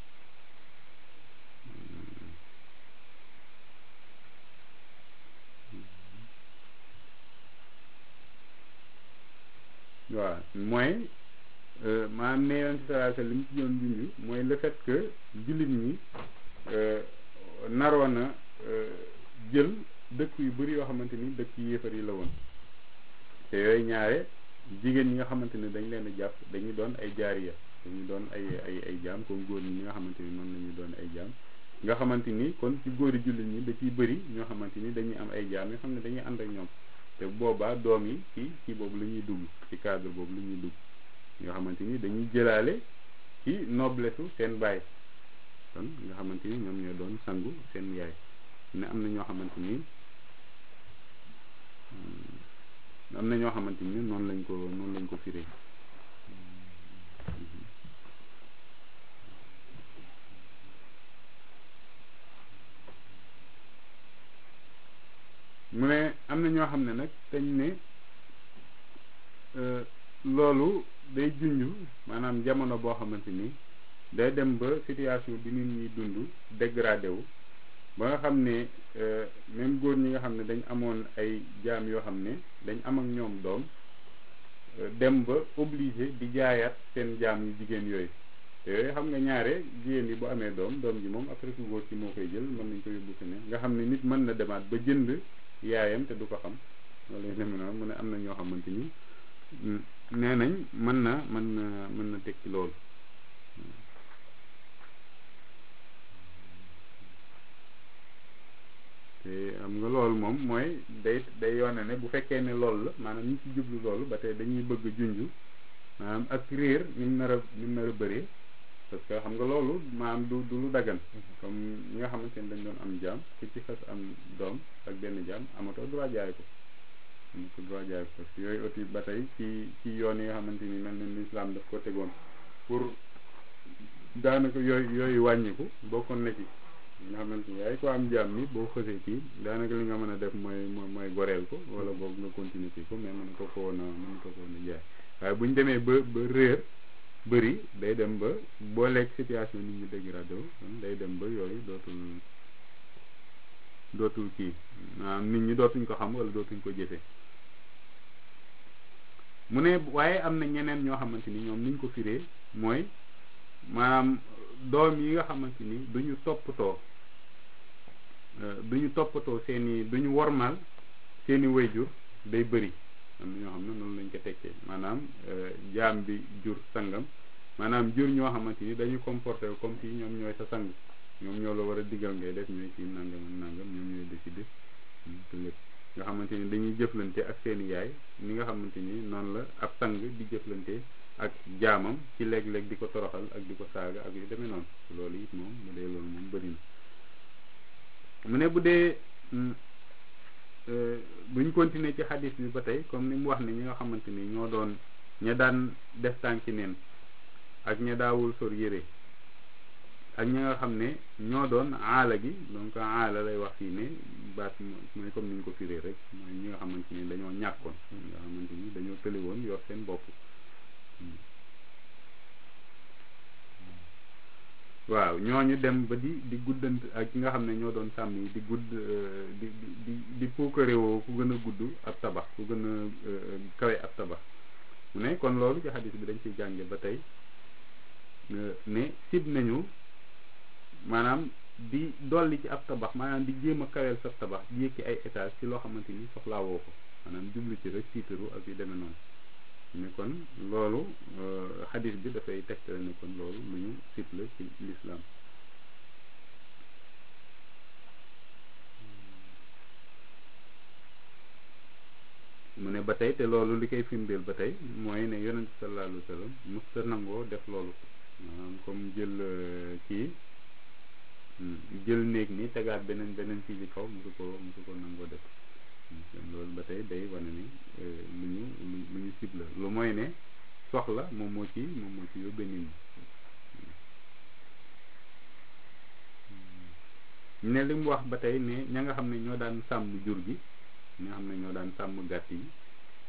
waaw mooy maanaam ne yonent sallallahu alayhi wasallam li mu ci doon junj mooy le fait que jullit ñi naroon a jël dëkk yu bari yoo xamante ni dëkk yéefar yi la woon te yooyu ñaare jigéen ñi nga xamante ni dañ leen a jàpp dañuy doon ay jaariya dañuy doon ay ay ay jaam comme góor ñi nga xamante ni noonu la ñuy doon ay jaam nga xamante ni kon ci góori jullit ñi da ciy bëri ñoo xamante ni dañuy am ay jaam yoo xam ne dañuy ànd ak ñoom te boobaa doom yi ci ci boobu la ñuy dugg ci cadre boobu la ñuy dugg nga xamante ni dañuy jëlaale ci noblesse seen baay kon nga xamante ni ñoom ñoo doon sangu seen yaay ne am na ñoo xamante ni am na ñoo xamante ni noonu lañ ko noonu lañ ko firee mu ne am na ñoo xam ne nag dañ ne loolu day junj maanaam jamono boo xamante ni day dem ba situation bi nit ñi dund dégradé wu ba nga xam ne même góor ñi nga xam ne dañ amoon ay jaam yoo xam ne dañ am ak ñoom doom dem ba obligé di jaayaat seen jaam yu jigéen yooyu te yooyu xam nga ñaare jigéen yi bu amee doom doom ji moom après ku góor ci moo koy jël mën nañ ko yóbbu feneen nga xam ne nit mën na demaat ba jënd yaayam te du ko xam loolu lay demee noonu mu ne am na ñoo xamante ni nee nañ mën na mën na mën na tekki loolu te am nga loolu moom mooy day day yoone ne bu fekkee ne loolu la maanaam ñi ci jublu loolu ba tey dañuy bëgg junju maanaam ak réer ni mu nar a ni mu nar a bëree parce que xam nga loolu maanaam du du lu daggan comme ñi nga xamante ne dañ doon am jaam ku ci xas am doom ak benn jaam amatoo droit jaay ko amatoo droit jaay ko parce que yooyu aussi ba tey ci ci yoon yi nga xamante ni mel na l'islam daf ko tegoon pour daanaka yooyu yooyu wàññiku bokkoon na ci nga xamante ni yaay ko am jaam ni boo xësee kii daanaka li nga mën a def mooy mooy goreel ko wala boog nga continuer ci ko mais mën ko ko woon a mën ko ko woon a jaay waaye bu ñu demee ba ba réer bëri day dem ba boo lekk situation nit ñi dégradé wu day dem ba yooyu dootul dootul kii maanaam nit ñi dootuñ ko xam wala dootuñ ko jëfe mu ne waaye am na ñeneen ñoo xamante ni ñoom niñ ko firee mooy maanaam doom yi nga xamante ni duñu toppatoo duñu toppatoo seeni duñu wormal seeni wayjur day bëri am na ñoo xam ne noonu lañ ko tekkee maanaam jaam bi jur sangam maanaam jur ñoo xamante ni dañu comporté comme si ñoom ñooy sa sang ñoom ñoo la war a digal ngay def ñooy kii nangam ak nangam ñoom ñooy décider te lépp nga xamante ni dañuy jëflante ak seeni yaay ni nga xamante ni noonu la ab sang di jëflante ak jaamam ci léeg-léeg di ko toroxal ak di ko saaga ak yu demee noonu loolu it moom bu dee loolu moom bëri na mu ne bu dee buñ continuer ci xadis bi ba tey comme ni mu wax ne ñi nga xamante ni ñoo doon ña daan def tànki neen ak ña daawul sor yére ak ñi nga xam ne ñoo doon aala gi donc aala lay wax fii ne baat mooy comme ni ñu ko firee rek mooy ñi nga xamante ni dañoo ñàkkoon nga xamante ni dañoo tëli woon yor seen bopp waaw ñooñu dem ba di di guddant ak ñi nga xam ne ñoo doon sàmm yi di gudd di di di puukarewoo ku gën a gudd ab tabax ku gën a kawe ab tabax mu ne kon loolu ci xadis bi dañ ciy jànge ba tey ne sib nañu maanaam di dolli ci ab tabax maanaam di jéem a kaweel sa tabax di yëkki ay étage ci loo xamante ni soxlaawoo ko maanaam jublu ci rek tiitaru ak yu demee noonu ne kon loolu xadis bi dafay tegtale ne kon loolu lu ñu sib la ci lislaam mu ne ba tey te loolu li koy firndeel ba tey mooy ne yonent sallallahu alayhi wa sallam musta nangoo def loolu maanaam comme jël kii jël néeg ni tegaat beneen beneen kii ci kaw musu ko musu ko nangoo def loolu ba tey day wane ni lu ñu lu ñu sib la lu mooy ne soxla moom moo ci moom moo ci yóbbe nit ñi ne li mu wax ba tey ne ña nga xam ne ñoo daan sàmm jur gi ñi nga xam ne ñoo daan sàmm gàtt yi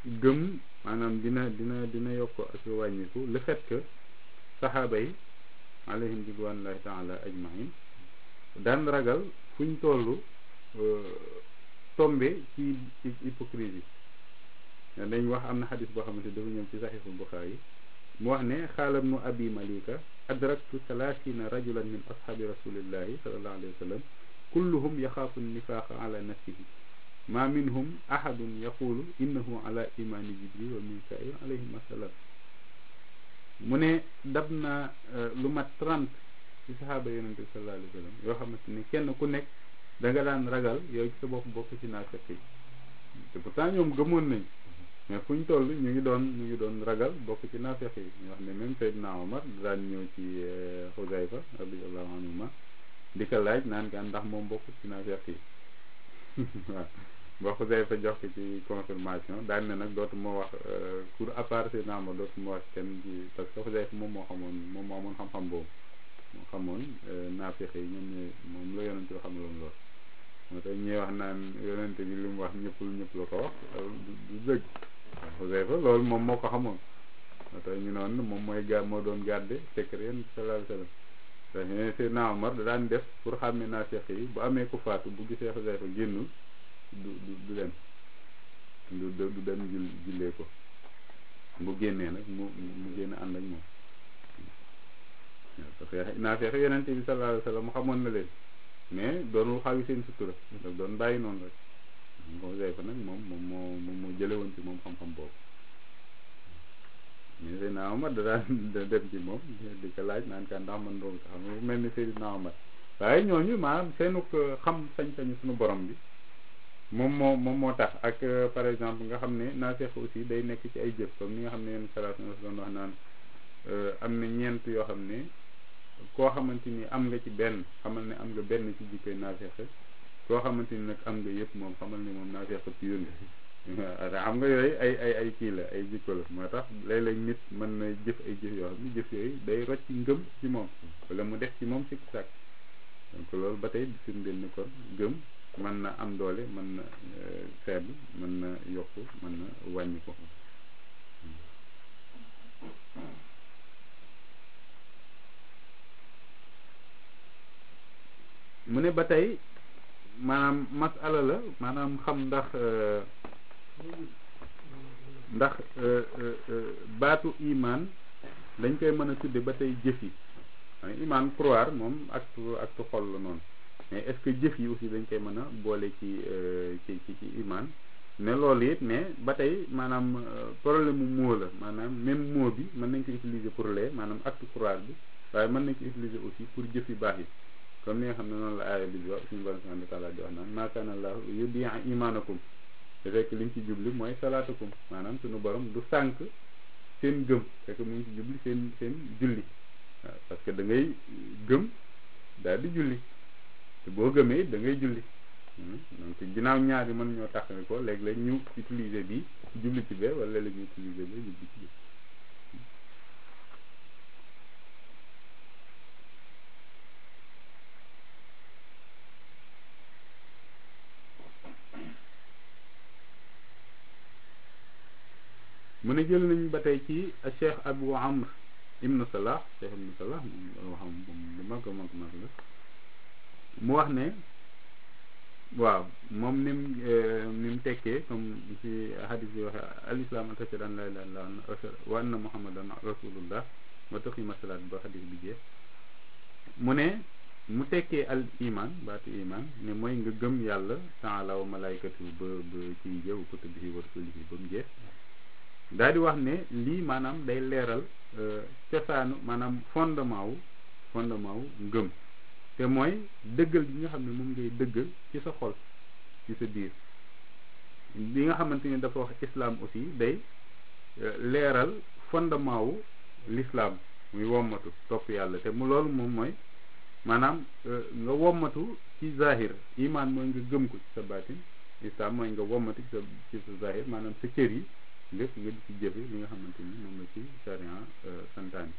gëm maanaam dina dina dina yokk ak wàññiku le fait que saxaaba yi alayhim ridwanullahi taala ajmain daan ragal fuñ toll tombe ci hypocrisie dañ wax am na xadis boo xamante dafa ñëw ci saxiixul Buxaari mu wax ne xaalam nu abi malika adraktu salaasina rajulan min ashaabi rasulillahi sallallahu alayhi wa sallam kulluhum yaxaafu nifaaqa ala nafsihi ma minhum ahadun yaqulu innahu ala imani jibril wa mikail alayhim assalam mu ne dab na lu mat trente ci saxaaba yonente bi sallallahu alayhi wa sallam yoo xamante ne kenn ku nekk da nga daan ragal yow ci sa bopp bokk ci naafeq yi te pourtant ñoom gëmoon nañ mais fu ñu toll ñu ngi doon ñu ngi doon ragal bokk ci naafeq yi ñu wax ne même Seydina Omar daan ñëw ci Xuzayfa radiyallahu anhuma di ko laaj naan kaan ndax moom bokk ci naafeq yi waaw boo Xuzayfa jox ko ci confirmation daan ne nag dootuma wax pour à part Seydina Omar dootuma wax kenn ci parce que Xuzayfa moom moo xamoon moom moo amoon xam-xam boobu moo xamoon naafeq yi ñoom ñooy moom la yonente bi xamaloon lool moo tax ñuy wax naan yonente bi li mu wax ñëppul ñëpp la ko wax du dëgg Xuzayfa loolu moom moo ko xamoon moo tax ñu noonu moom mooy ga moo doon garde secret yéen sallallahu alayhi wa sallam dañ Seydina Omar da daan def pour xàmme naafeq yi bu amee ku faatu bu gisee Xuzayfa génnul du du du dem du du dem jul jullee ko bu génnee nag mu mu génn ànd ak moom parce que naafeq yonente bi sallallahu alayhi wa sallam xamoon na leen mais doonul xawi seen sutura daf doon bàyyi noonu rek Xuzayfa nag moom moom moo moom moo jële woon ci moom xam-xam boobu mais Seydina Omar da daan dem ci moom di ko laaj naan ka ndax man doomu tax xam nga mel ni Seydina Omar waaye ñooñu maanaam seenu xam sañ-sañu suñu borom bi moom moo moom moo tax ak par exemple nga xam ne naafeq aussi day nekk ci ay jëf comme ni nga xam ne yenn salaatu doon wax naan am na ñeent yoo xam ne koo xamante ni am nga ci benn xamal ne am nga benn ci jikkoy naafeq koo xamante ni nag am nga yëpp moom xamal ne moom naafeq pur nga xam nga yooyu ay ay ay kii la ay jikko la moo tax léeg-léeg nit mën na jëf ay jëf yoo xam ne jëf yooyu day rocc ngëm ci moom wala mu def ci moom sikk sàkk donc loolu ba tey di firndeel ni kon gëm mën na am doole mën na faible mën na yokk mën na wàññi ko mu ne ba tey maanaam masala la maanaam xam ndax ndax baatu imaan dañ koy mën a tudde ba tey jëf yi imaan croire moom acte acte xol la noonu mais est-ce que jëf yi aussi dañ koy mën a boole ci ci ci ci imaan ne loolu it mais ba tey maanaam problème mu mot la maanaam même mot bi mën nañ ko utiliser pour lee maanaam acte croire bi waaye mën nañ ko utiliser aussi pour jëf yu baax yi comme ni nga xam ne noonu la aaya bi di wax suñu borom subhanahu wa taala di wax naan maa kaana llaahu yudii'a imaanakum te fekk li ñu ci jubli mooy salaatakum maanaam suñu borom du sànq seen gëm fekk mu ngi ci jubli seen seen julli waaw parce que da ngay gëm daal di julli te boo gëmee da ngay julli donc ginnaaw ñaar yi mën ñoo taxawe ko léeg-léeg ñu utiliser bi jubli ci bee wala léeg ñu utiliser bee jubli ci bi mu ne jël nañ ba tey ci cheikh abu amr ibnu salah cheikh ibnu salah moom xam bu mag a mag mag la mu wax ne waaw moom ni mu ni mu tekkee comme ci hadis bi waxe al islam an tashhadu an la ilaha illallah wa anna muhammadan rasulullah wa tuqima salat ba hadis bi jeex mu ne mu tekkee al iman baatu iman ne mooy nga gëm yàlla taala wa malaykatu ba ba ci jëw kutubihi wa rasulihi ba mu jeex daal di wax ne lii maanaam day leeral cosaanu maanaam fondement wu fondement wu ngëm te mooy dëggal bi nga xam ne moom ngay dëggal ci sa xol ci sa biir li nga xamante ni dafa wax islam aussi day leeral fondement wu l'islam muy wommatu topp yàlla te mu loolu moom mooy maanaam nga wommatu ci zahir iman mooy nga gëm ko ci sa baatin islam mooy nga wommatu ci sa ci sa zahir maanaam sa cër yi lépp nga di ci jëfe li nga xamante ni moom la ci charia santaani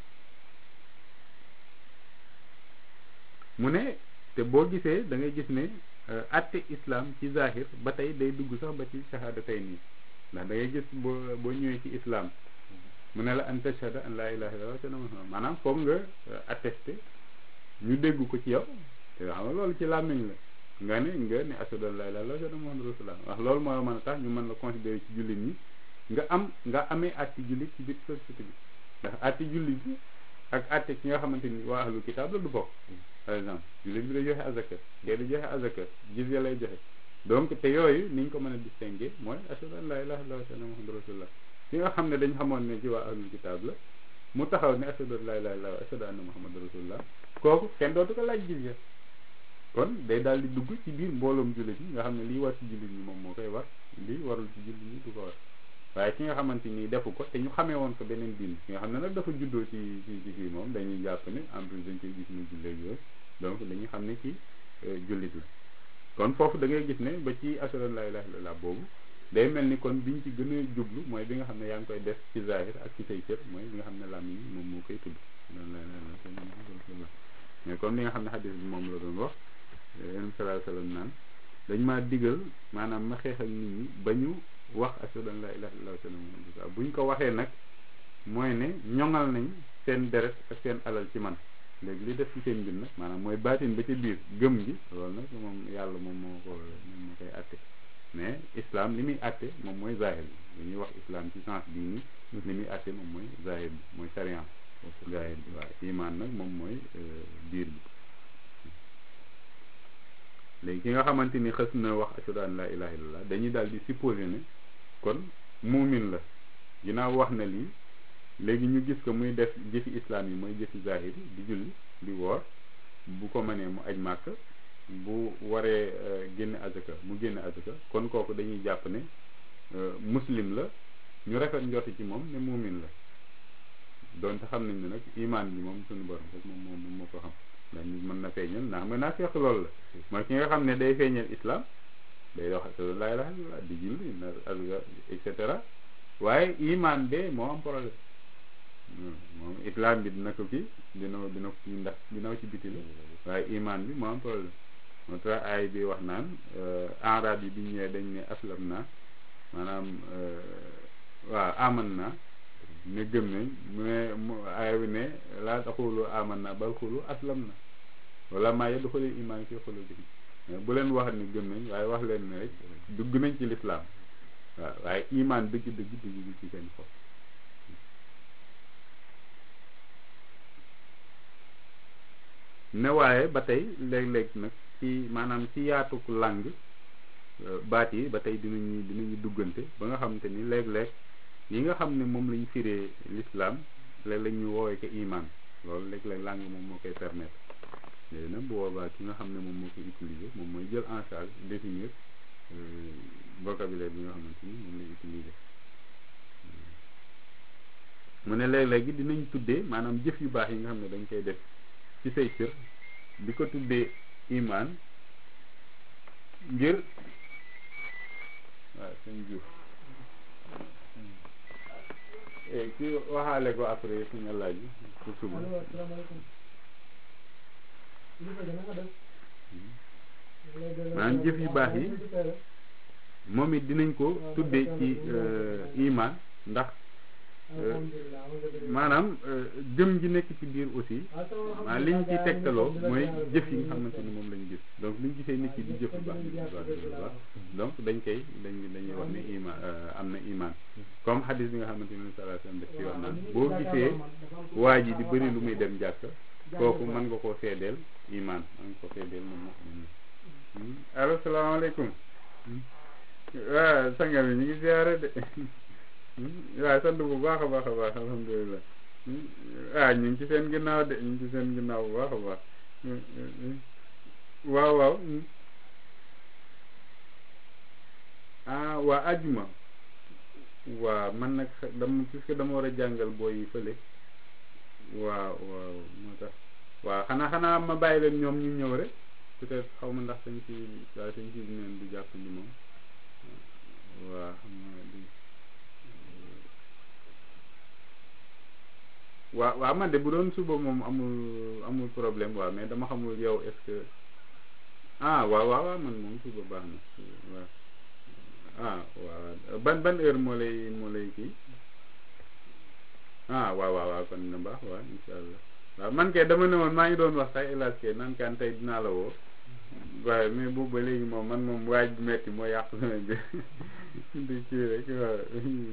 mu ne te boo gisee da ngay gis ne atte islam ci zahir ba tey day dugg sax ba ci shahada tey nii ndax da ngay gis boo boo ñëwee ci islam mu ne la an tashhada an laa ilaha illallah wa muhammad maanaam foog nga attesté ñu dégg ko ci yow te xam nga loolu ci làmmiñ la nga ne nga ne ashhadu an laa ilaha illallah wa ashhadu muhammad rasulullah wax loolu moo mën a tax ñu mën la considérer ci jullit ñi nga am nga amee atti jullit ci biir société bi ndax atti jullit bi ak atte ki nga xamante ni waa ahlul kitaab la du bokk par exemple jullit bi day joxe azaka kee di joxe azaka jizya lay joxe donc te yooyu ni ñu ko mën a distinguer mooy ashhadu an laa ilaha illallah wa ashhadu muhammad rasulullah ki nga xam ne dañ xamoon ne ci waa ahlul kitaab la mu taxaw ne ashhadu an laa ilaha illallah wa ashhadu anna muhammad rasulullah kooku kenn dootu ko laaj jizya kon day daal di dugg ci biir mbooloom jullit yi nga xam ne lii war ci jullit ñi moom moo koy war lii warul ci jullit ñi du ko war waaye ki nga xamante ni defu ko te ñu xamee woon ko beneen diin ki nga xam ne nag dafa juddoo ci ci ci fii moom dañuy jàpp ne en plus dañ koy gis muy julleeg yooyu donc dañuy xam ne ci jullit la kon foofu da ngay gis ne ba ci ashhadu an laa ilaaha illallaah boobu day mel ni kon biñ ci gën a jublu mooy bi nga xam ne yaa ngi koy def ci zahir ak ci say cër mooy bi nga xam ne làmmiñ moom moo koy tudd mais comme li nga xam ne xadis bi moom la doon wax yonent sallallahu alayhi wa sallam naan dañ maa digal maanaam ma xeex ak nit ñi ba ñu wax ashhadu an laa ilaaha illallaah wa ashhadu anna muhammadan rasulullah bu ñu ko waxee nag mooy ne ñoŋal nañ seen deret ak seen alal ci man léegi li def ci seen mbir nag maanaam mooy baatin ba ca biir gëm gi loolu nag moom yàlla moom moo ko moom moo koy atte mais islam li muy atte moom mooy zahir bi dañuy wax islam ci sens bii nii li muy atte moom mooy zahir bi mooy sariyan zahir bi waaw iman nag moom mooy biir bi léegi ki nga xamante ni xës na wax ashhadu an laa ilaha illallah dañuy daal di supposé ne kon muumin la ginnaaw wax na lii léegi ñu gis ko muy def jëfi islam yi mooy jëfi zahir di julli di woor bu ko mënee mu aj màkk bu waree génne azaka mu génne azaka kon kooku dañuy jàpp ne muslim la ñu rafet njorti ci moom ne muumin la donte xam nañ ne nag imaan bi moom suñu borom rek moom moom moo ko xam ndax nit mën na feeñal ndax mën naa fekk loolu la mooy ki nga xam ne day feeñal islam day wax ashhadu an laa ilaaha illallaah di julli na azaka et cetera waaye imaan bee moo am problème moom islam bi dina ko kii dina dina ko kii ndax dina ci biti la waaye imaan bi moo am problème moo tax aay bi wax naan arab yi bi ñu ñëwee dañ ne aslam naa maanaam waaw aman naa ne gëm nañ mu ne mu aay bi ne laa taxulu aman naa bal xulu aslam na wala maa yeddu xolil imaan fi xolu bi bu leen wax ni gëm nañ waaye wax leen ne rek dugg nañ ci lislaam waaw waaye imaan dëgg dëgg dugg ci seen xol ne waaye ba tey léeg-léeg nag ci maanaam ci yaatuk làng baat yi ba tey dinañu dinañu duggante ba nga xamante ni léeg-léeg yi nga xam ne moom lañ firee l'islam léeg-léeg ñu woowee ko iman loolu léeg-léeg làng moom moo koy permettre léegi nag bu boobaa ki nga xam ne moom moo koy utiliser moom mooy jël en charge définir vocabulaire bi nga xamante ni moom lay utiliser mu ne léeg-léegi dinañ tuddee maanaam jëf yu baax yi nga xam ne dañ koy def ci say cër di ko tuddee iman ngir waaw sëñ Diouf ki waxaale ko après su nga laaj pour suba maanaam jëf yu baax yi moom it dinañ ko tuddee ci iman ndax maanaam gëm gi nekk ci biir aussi maanaam liñ ci tegtaloo mooy jëf yi nga xamante ni moom lañ gis donc liñ gisee nit ki di jëf bu baax di jëf bu baax donc dañ koy dañ dañuy wax ne iman am na iman comme xadis bi nga xamante ni sallallahu alayhi wasallam daf ci wax naan boo gisee waa ji di bëri lu muy dem jàkk kooku mën nga koo seedeel iman mën nga ko seedeel moom moo allo salaamaaleykum waaw sanga bi ñu ngi ziare de waaw sant bu baax a baax a baax alhamdulilah ah ñu ngi ci seen ginnaaw de ñu ngi ci seen ginnaaw bu baax a baax waaw waaw ah waa ajuma waaw man nag dama puisque dama war a jàngal booy yi fële waaw waaw moo tax waaw xanaa xanaa ma bàyyi leen ñoom ñu ñëw rek peut-être xaw ma ndax sañ ci waaye sañ ci neen du jàpp ni moom waaw xam nga di waaw waaw man de bu doon suba moom amul amul problème waaw mais dama xamul yow est-ce que ah waaw waaw waaw man moom suba baax na waaw ah waaw ban ban heure moo lay moo lay kii ah waaw waaw waaw kon na baax waaw insha allah waaw man kay dama ne woon maa ngi doon wax sax hélas ke nan kan tey dinaa la woo waaye mais boobu ba léegi moom man moom waaj bu metti moo yàq sama bi di kii rek waaw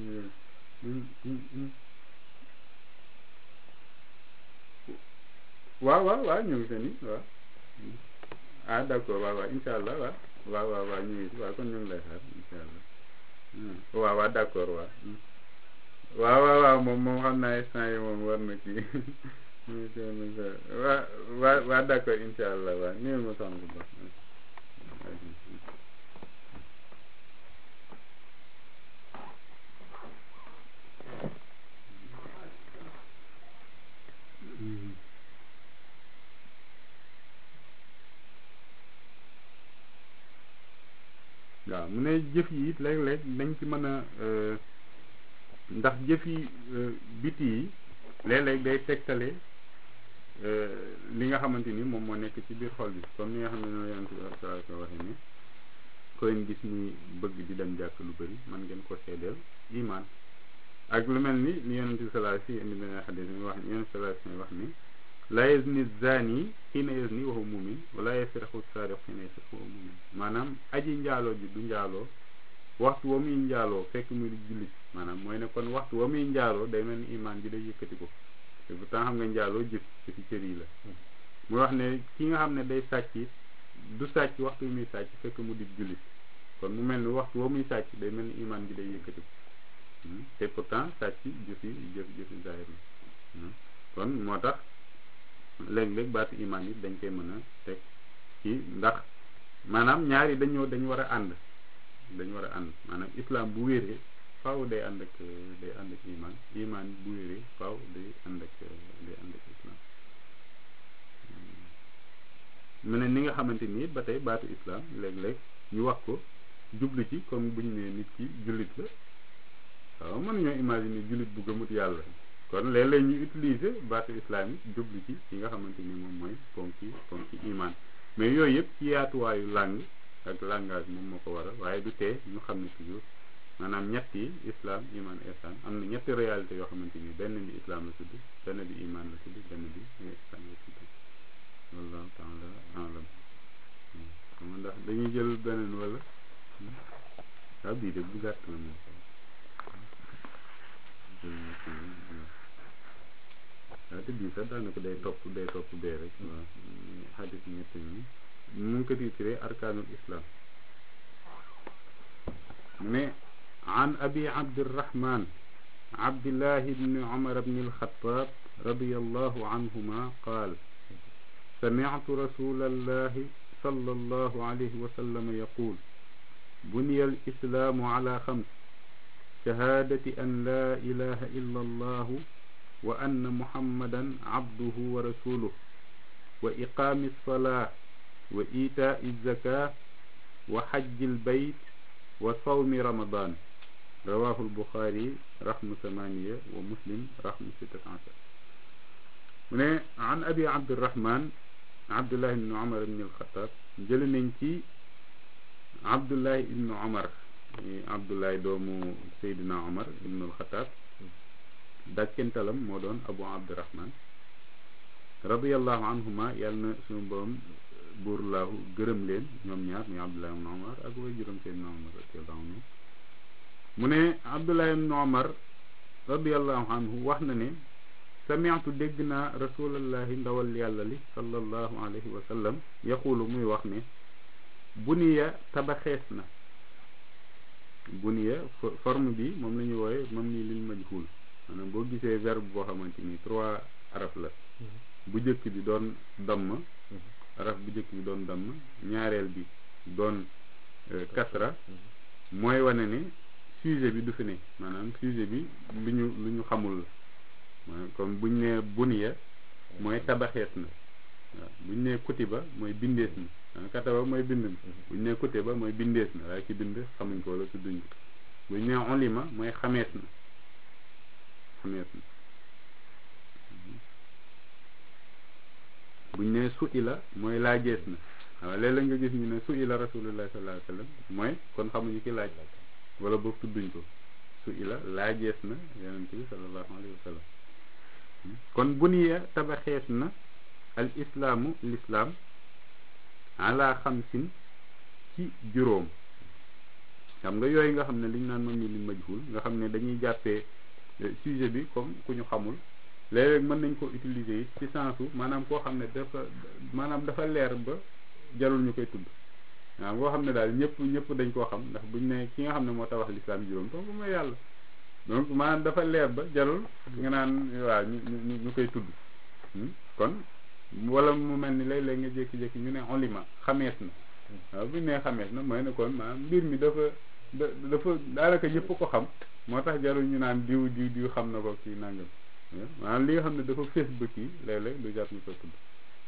waaw waaw waaw ñu ngi seen i waaw ah d'accord waaw waaw insha allah waaw waaw waaw waaw ñu ngi waaw kon ñu ngi lay xaar insha allah waaw waaw d'accord waaw waaw waaw waaw moom moom xam naa instant yi moom war na kii waa waa waa d'accord insha allah waaw nii ma soxna bu baax waaw mu ne jëf yi it léeg-léeg dañ ci mën a ndax jëf yi biti yi léeg-léeg day tegtale li nga xamante ni moom moo nekk ci biir xol bi comme ni nga xam ne noonu yonent bi sallallahu alayhi wa waxee ni koy gis muy bëgg di dem jàkk lu bëri man ngeen ko seedeel iman ak lu mel ni li yonent bi sallallahu alayhi wa indi beneen xadis mi wax ni yonent sallallahu alayhi wa wax ni la yazni zani xiina yazni wa huwa mumin wala yasriqu saariq xiina yasriqu wa huwa mumin maanaam aji njaaloo ji du njaaloo waxtu wa muy njaaloo fekk muy jullit maanaam mooy ne kon waxtu wa muy njaaloo day mel ni iman bi day yëkkati ko te pourtant xam nga njaaloo jëf ci ci cër yi la mu wax ne ki nga xam ne day sàcc du sàcc waxtu wi muy sàcc fekk mu di jullit kon mu mel ni waxtu wa muy sàcc day mel ni iman bi day yëkkati ko te pourtant sàcc jëfi jëf jëfi zahir la kon moo tax léeg-léeg baatu iman yi dañ koy mën a teg ci ndax maanaam ñaari dañoo dañu war a ànd dañu war a ànd maanaam islam bu wéree faaw day ànd ak day ànd ak iman iman bu wéree faaw day ànd ak day ànd ak islam mu ne ni nga xamante ni ba tey baatu islam léeg-léeg ñu wax ko jublu ci comme buñ ne nit ki jullit la waaw mënuñoo imaginer jullit bu gëmut yàlla kon léeg-léeg ñu utiliser baatu islam yi jublu ci yi nga xamante ni moom mooy ponki ponki iman mais yooyu yëpp ci yaatuwaayu langue ak langage moom moo ko waral waaye du tee ñu xam ne toujours maanaam ñetti islam iman ihsan am na ñetti réalité yoo xamante ni benn bi islam la tudd benn bi iman la tudd benn bi ihsan la tudd wallahu taala alam xam ndax dañuy jël beneen wala waaw bii de bu gàtt la moom waaw te bii sax daanaka day topp day topp bee rek waaw xadis ñett ñi mu ngi ko titré arkaanul islam mu ne an abi abdirahman abdillahi bni umar bni alxataab radiallahu anhuma qaal سمعت رسول الله صلى الله عليه وسلم يقول بني الإسلام على خمس شهادة أن لا إله إلا الله وأن محمدا عبده ورسوله وإقام الصلاة وإيتاء الزكاة وحج البيت وصوم رمضان رواه البخاري رقم ثمانية ومسلم رقم ستة عشر من عن أبي عبد الرحمن عبد الله بن عمر بن الخطاب جل ننتي عبد الله بن عمر عبد الله دومو سيدنا عمر بن الخطاب dàkkentalam moo doon abu abdurahman radiallahu anhuma yàlla na suñu borom buur laahu gërëm leen ñoom ñaar muy abdullah ibn omar ak way juróom seydina omar radiallahu anhu mu ne abdullah ibn omar radiallahu anhu wax na ne samiatu dégg naa rasulallahi ndawal yàlla li sallallahu alayhi wa sallam yaqulu muy wax ne buniya tabaxees na buniya forme bi moom la ñu wooye moom nii liñ majhul maanaam boo gisee verbe boo xamante ni trois araf la bu njëkk bi doon damm araf bu njëkk bi doon damm ñaareel bi doon kasra mooy wane ne sujet bi du fi ne maanaam sujet bi lu ñu lu ñu xamul la maanaam comme buñ ne buniya mooy tabaxees na waaw buñ ne kutiba mooy bindees na maanaam kataba mooy bind na buñ ne kutiba mooy bindees na waaye ci bind xamuñ ko wala tudduñ ko buñ ne ulima mooy xamees na xamees na buñ ne su ila mooy laajees na waaw léeg-léeg nga gis ñu ne su ila rasulullah sallallahu alayhi wa sallam mooy kon xamuñu ki laaj wala boog tudduñ ko su ila laajees na yonent bi sallallahu alayhi wa sallam kon buniya tabaxees na al islaamu lislaam ala xamsin ci juróom xam nga yooyu nga xam ne liñ naan moom ñu li majhul nga xam ne dañuy jàppee sujet bi comme ku ñu xamul léeg-léeg mën nañ ko utiliser yi ci sensu maanaam koo xam ne dafa maanaam dafa leer ba jarul ñu koy tudd waaw ngoo xam ne daal ñëpp ñëpp dañ koo xam ndax buñ ne ki nga xam ne moo tabax lislaam juróom kooku mooy yàlla donc maanaam dafa leer ba jarul nga naan waaw ñu ñu ñu koy tudd kon wala mu mel ni léeg-léeg nga jékki-jékki ñu ne olima xamees na waaw buñ nee xamees na mooy ne kon maanaam mbir mi dafa da dafa daanaka ñëpp ko xam moo tax jarul ñu naan diw diw diw xam na ko kii nangam maanaam li nga xam ne dafa fees ba kii léeg-léeg du jar ñu ko tudd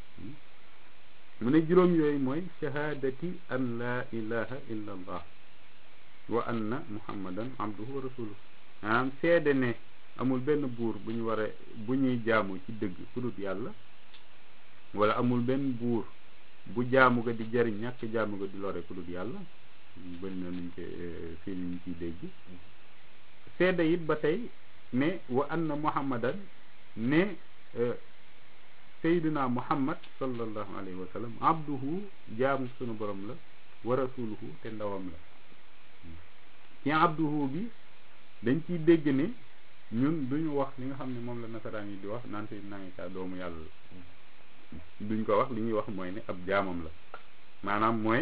mu ne juróom yooyu mooy shahadati an la ilaha illa allah wa anna muhammadan abduhu wa rasuluhu maanaam seede ne amul benn buur bu ñu war a bu ñuy jaamu ci dëgg ku dul yàlla wala amul benn buur bu jaamu ga di jariñ ñàkk jaamu ga di lore ku dul yàlla bëri na nuñ ko fii ñu ciy dégg seede it ba tey ne wa anna muhammadan ne sayyidina muhammad sallallahu alayhi wa sallam abduhu jaamu sunu borom la wa rasuluhu te ndawam la ci abduhu bi dañ ciy dégg ne ñun duñu wax li nga xam ne moom la nasaraan yi di wax naan sayyidina Isa doomu yàlla la duñ ko wax li ñuy wax mooy ne ab jaamam la maanaam mooy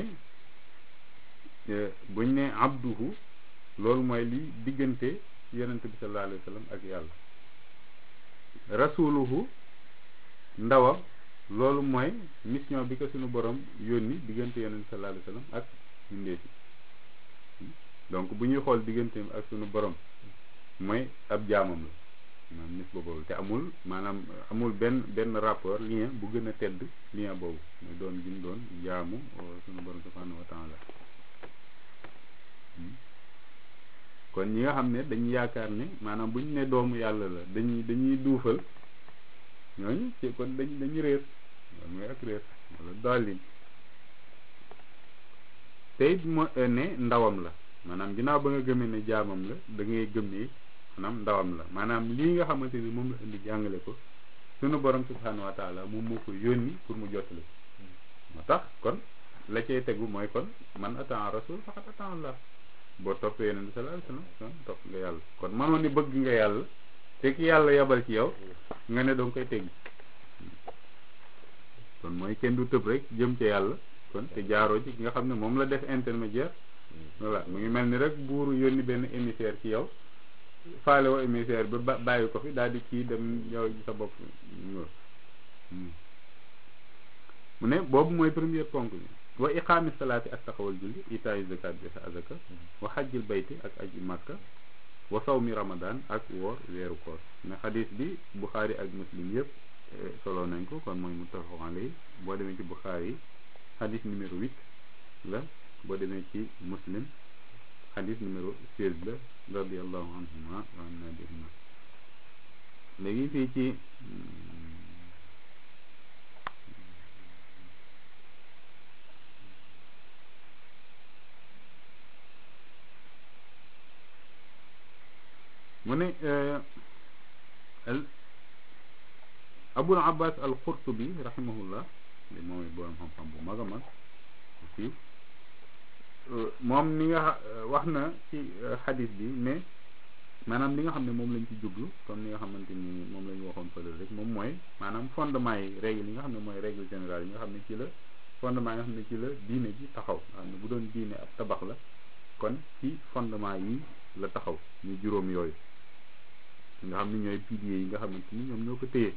buñ ne abduhu loolu mooy li diggante yonent bi sallallahu alayhi wa sallam ak yàlla rasuluhu ndawam loolu mooy mission bi ko suñu borom yónni diggante yonent bi sallallahu alayhi wa sallam ak mbindeefi donc bu ñuy xool digganteem ak suñu borom mooy ab jaamam la maanaam nis boobu te amul maanaam amul benn benn rapport lien bu gën a tedd lien boobu mooy doon gin doon jaamu suñu borom subhanahu wa taala kon ñi nga xam ne dañuy yaakaar ne maanaam bu ñu ne doomu yàlla la dañuy dañuy duufal ñooñu ci kon dañ dañu réer loolu mooy ak réer wala dollin te it mo ne ndawam la maanaam ginnaaw ba nga gëmee ne jaamam la da ngay gëm ne maanaam ndawam la maanaam lii nga xamante ni moom la indi jàngale ko sunu borom subhanahu wa taala moom moo ko yónni pour mu jottali moo tax kon la cay tegu mooy kon man atan rasul faqat atan Allah boo toppee yonent bi sallallahu alayhi wasallam kon topp nga yàlla kon mënoon ni bëgg nga yàlla te ki yàlla yabal ci yow nga ne danga koy teggi kon mooy kenn du tëb rek jëm ci yàlla kon te jaaroo ci ki nga xam ne moom la def intermédiaire voilà mu ngi mel ni rek buuru yónni benn émissaire ci yow faale woo émissaire ba bàyyi ko fi daal di kii dem yow sa bopp mu ne boobu mooy première ponk bi wa iqaami salaati ak taxawal julli itaayu zakat bi sa azaka wa xajjil bayti ak aji makka wa sawmi ramadan ak woor weeru koor ne xadis bi buxaari ak muslim yëpp solo nañ ko kon mooy muttafaq alayhi boo demee ci buxaari xadis numéro huit la boo demee ci muslim xadis numéro seize la radiallahu anhuma wa anna bihima léegi fii ci mu ne abul abbas al qurtubi rahimahullah li mooy borom xam-xam bu mag a mag fii moom ni nga wax na ci xadis bi ne maanaam li nga xam ne moom lañ ci jublu comme ni nga xamante ni moom la ñu waxoon fële rek moom mooy maanaam fondement yi règle yi nga xam ne mooy règle générale yi nga xam ne ci la fondement yi nga xam ne ci la diine ji taxaw nga xam ne bu doon diine ab tabax la kon ci fondement yi la taxaw ñu juróom yooyu nga xam ne ñooy piliers yi nga xamante ni ñoom ñoo ko téye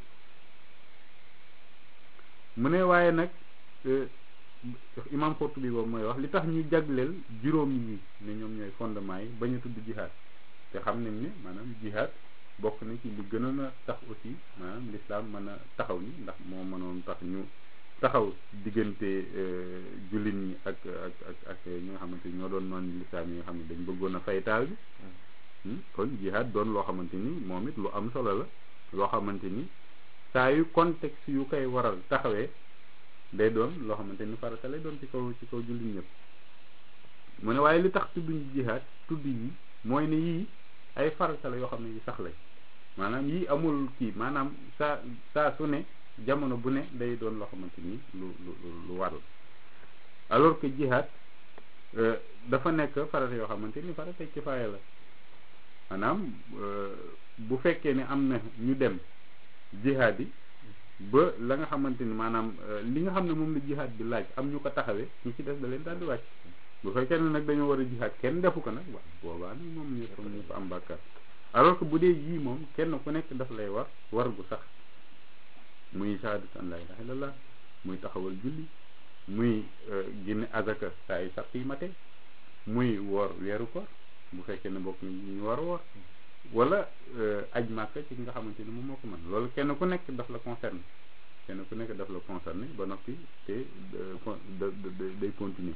mu ne waaye nag imam Qurtubi boobu mooy wax li tax ñu jagleel juróom yi ne ñoom ñooy fondement yi ba ñu tudd jihaad te xam nañ ne maanaam jihaad bokk na ci li gënoon a tax aussi maanaam l'islam mën a taxaw ni ndax moo mënoon tax ñu taxaw diggante jullit ñi ak ak ak ak ñi nga xamante ni ñoo doon noonu l'islam yi nga xam ne dañ bëggoon a fay taal bi kon jihaad doon loo xamante ni moom it lu am solo la loo xamante ni saa yu contexte yu koy waral taxawee day doon loo xamante ni farata lay doon ci kaw ci kaw jullit ñëpp mu ne waaye li tax tudduñ jihaad tudd yi mooy ne yii ay farata la yoo xam ne yu sax lañ maanaam yii amul kii maanaam saa saa su ne jamono bu ne day doon loo xamante ni lu lu lu war la alors que jihaad dafa nekk farata yoo xamante ni farata kifaaya la maanaam bu fekkee ne am na ñu dem jihaad yi ba la nga xamante ni maanaam li nga xam ne moom la jihaad bi laaj am ñu ko taxawee ñi ci des da leen daal di wàcc bu fekkee ne nag dañoo war a jihaad kenn defu ko nag waaw boobaa nag moom ñëpp ñëpp am bàkkaar alors que bu dee yii moom kenn ku nekk daf lay war war gu sax muy shahadatu an la ilaha illallah muy taxawal julli muy génne azaka saa yu sax yi mate muy woor weeru koor bu fekkee ne bokk ñu war a woor wala aj màkka ci nga xamante ni moom moo ko mën loolu kenn ku nekk daf la concerné kenn ku nekk daf la concerné ba noppi te day continuer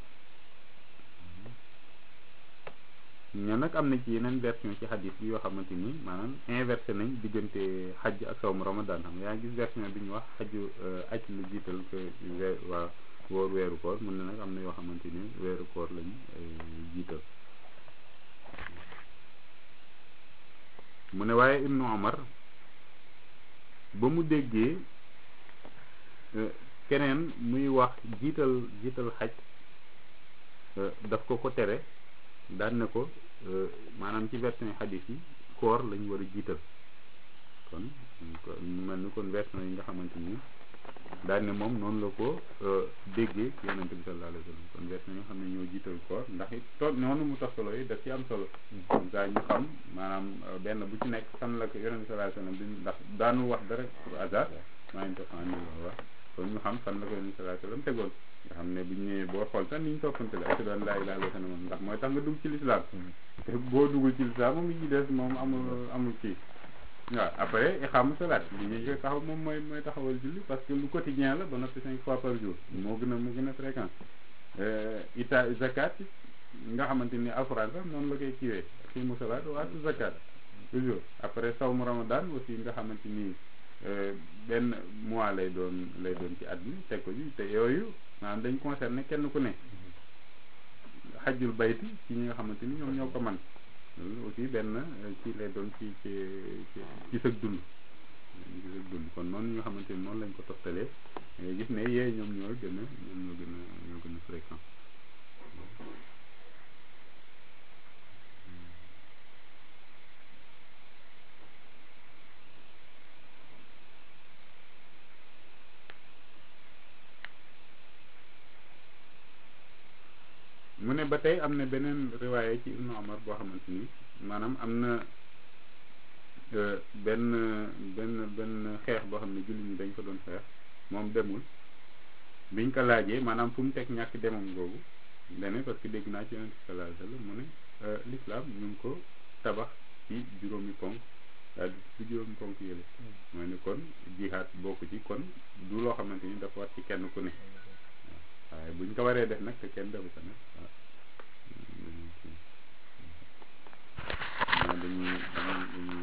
ñoo nag am na ci yeneen version ci xadis bi yoo xamante ni maanaam inversé nañ diggante xaj ak sawmu ramadan xam nga yaa ngi gis version bi ñu wax xaju aj lu jiital que weer waa woor weeru koor mun na nag am na yoo xamante ni weeru koor lañ jiital mu ne waaye ibnu omar ba mu déggee keneen muy wax jiital jiital xaj daf ko ko tere daan ne ko maanaam ci version xadis yi koor lañ war a jiital kon mu mel ni kon version yi nga xamante ni daan ne moom noonu la ko déggee ci yonente bi sallallahu alayhi wa sallam kon version yi nga xam ne ñoo jiital koor ndax it toog noonu mu toftaloo yi daf ci am solo gaa ñu xam maanaam benn bu ci nekk fan la ko yonente bi sallallahu alayhi wa sallam bi ndax daanu wax dara pour hasard maa ngi toxaan ni la wax kon ñu xam fan la ko yonente bi sallallahu alayhi wa sallam tegoon nga xam ne bu ñu ñëwee boo xool sax ni ñu toppante la ashhadu an laa ilaaha illallaah moom ndax mooy tax nga dugg ci lislaam te boo duggul ci lislaam moom yi ci des moom amul amul kii waaw après iqaamu salaat li ñuy koy taxaw moom mooy mooy taxawal julli parce que lu quotidien la ba noppi cinq fois par jour moo gën a moo gën a fréquent ita zakat nga xamante ni alxuraan sax noonu la koy kiiwee qiimu salaat wa aatu zakat toujours après sawmu ramadan aussi nga xamante ni benn mois lay doon lay doon ci at mi teg ko ji te yooyu maanaam dañ concerné kenn ku ne xajjul bayti ci ñi nga xamante ni ñoom ñoo ko man loolu aussi benn ci lay doon ci ci ci sëg dund ci sëg dund kon noonu ñi nga xamante ni noonu lañ ko toftalee gis ne yee ñoom ñoo gën a ñoom ñoo gën a ñoo gën a fréquent mu ne ba tey am na beneen riwaaye ci ibnu omar boo xamante ni maanaam am na benn benn benn xeex boo xam ne jullit ñi dañ ko doon xeex moom demul biñ ko laajee maanaam fu mu teg ñàkk demam googu dane parce que dégg naa ci yonent bi sallallahu alayhi wasallam mu ne l'islam ñu ngi ko tabax ci juróomi ponk daal di ci juróomi ponk yële mooy ne kon jihaad bokk ci kon du loo xamante ni dafa war ci kenn ku ne waaye buñ ko waree def nag te kenn defu ko nag waaw dañuy dañuy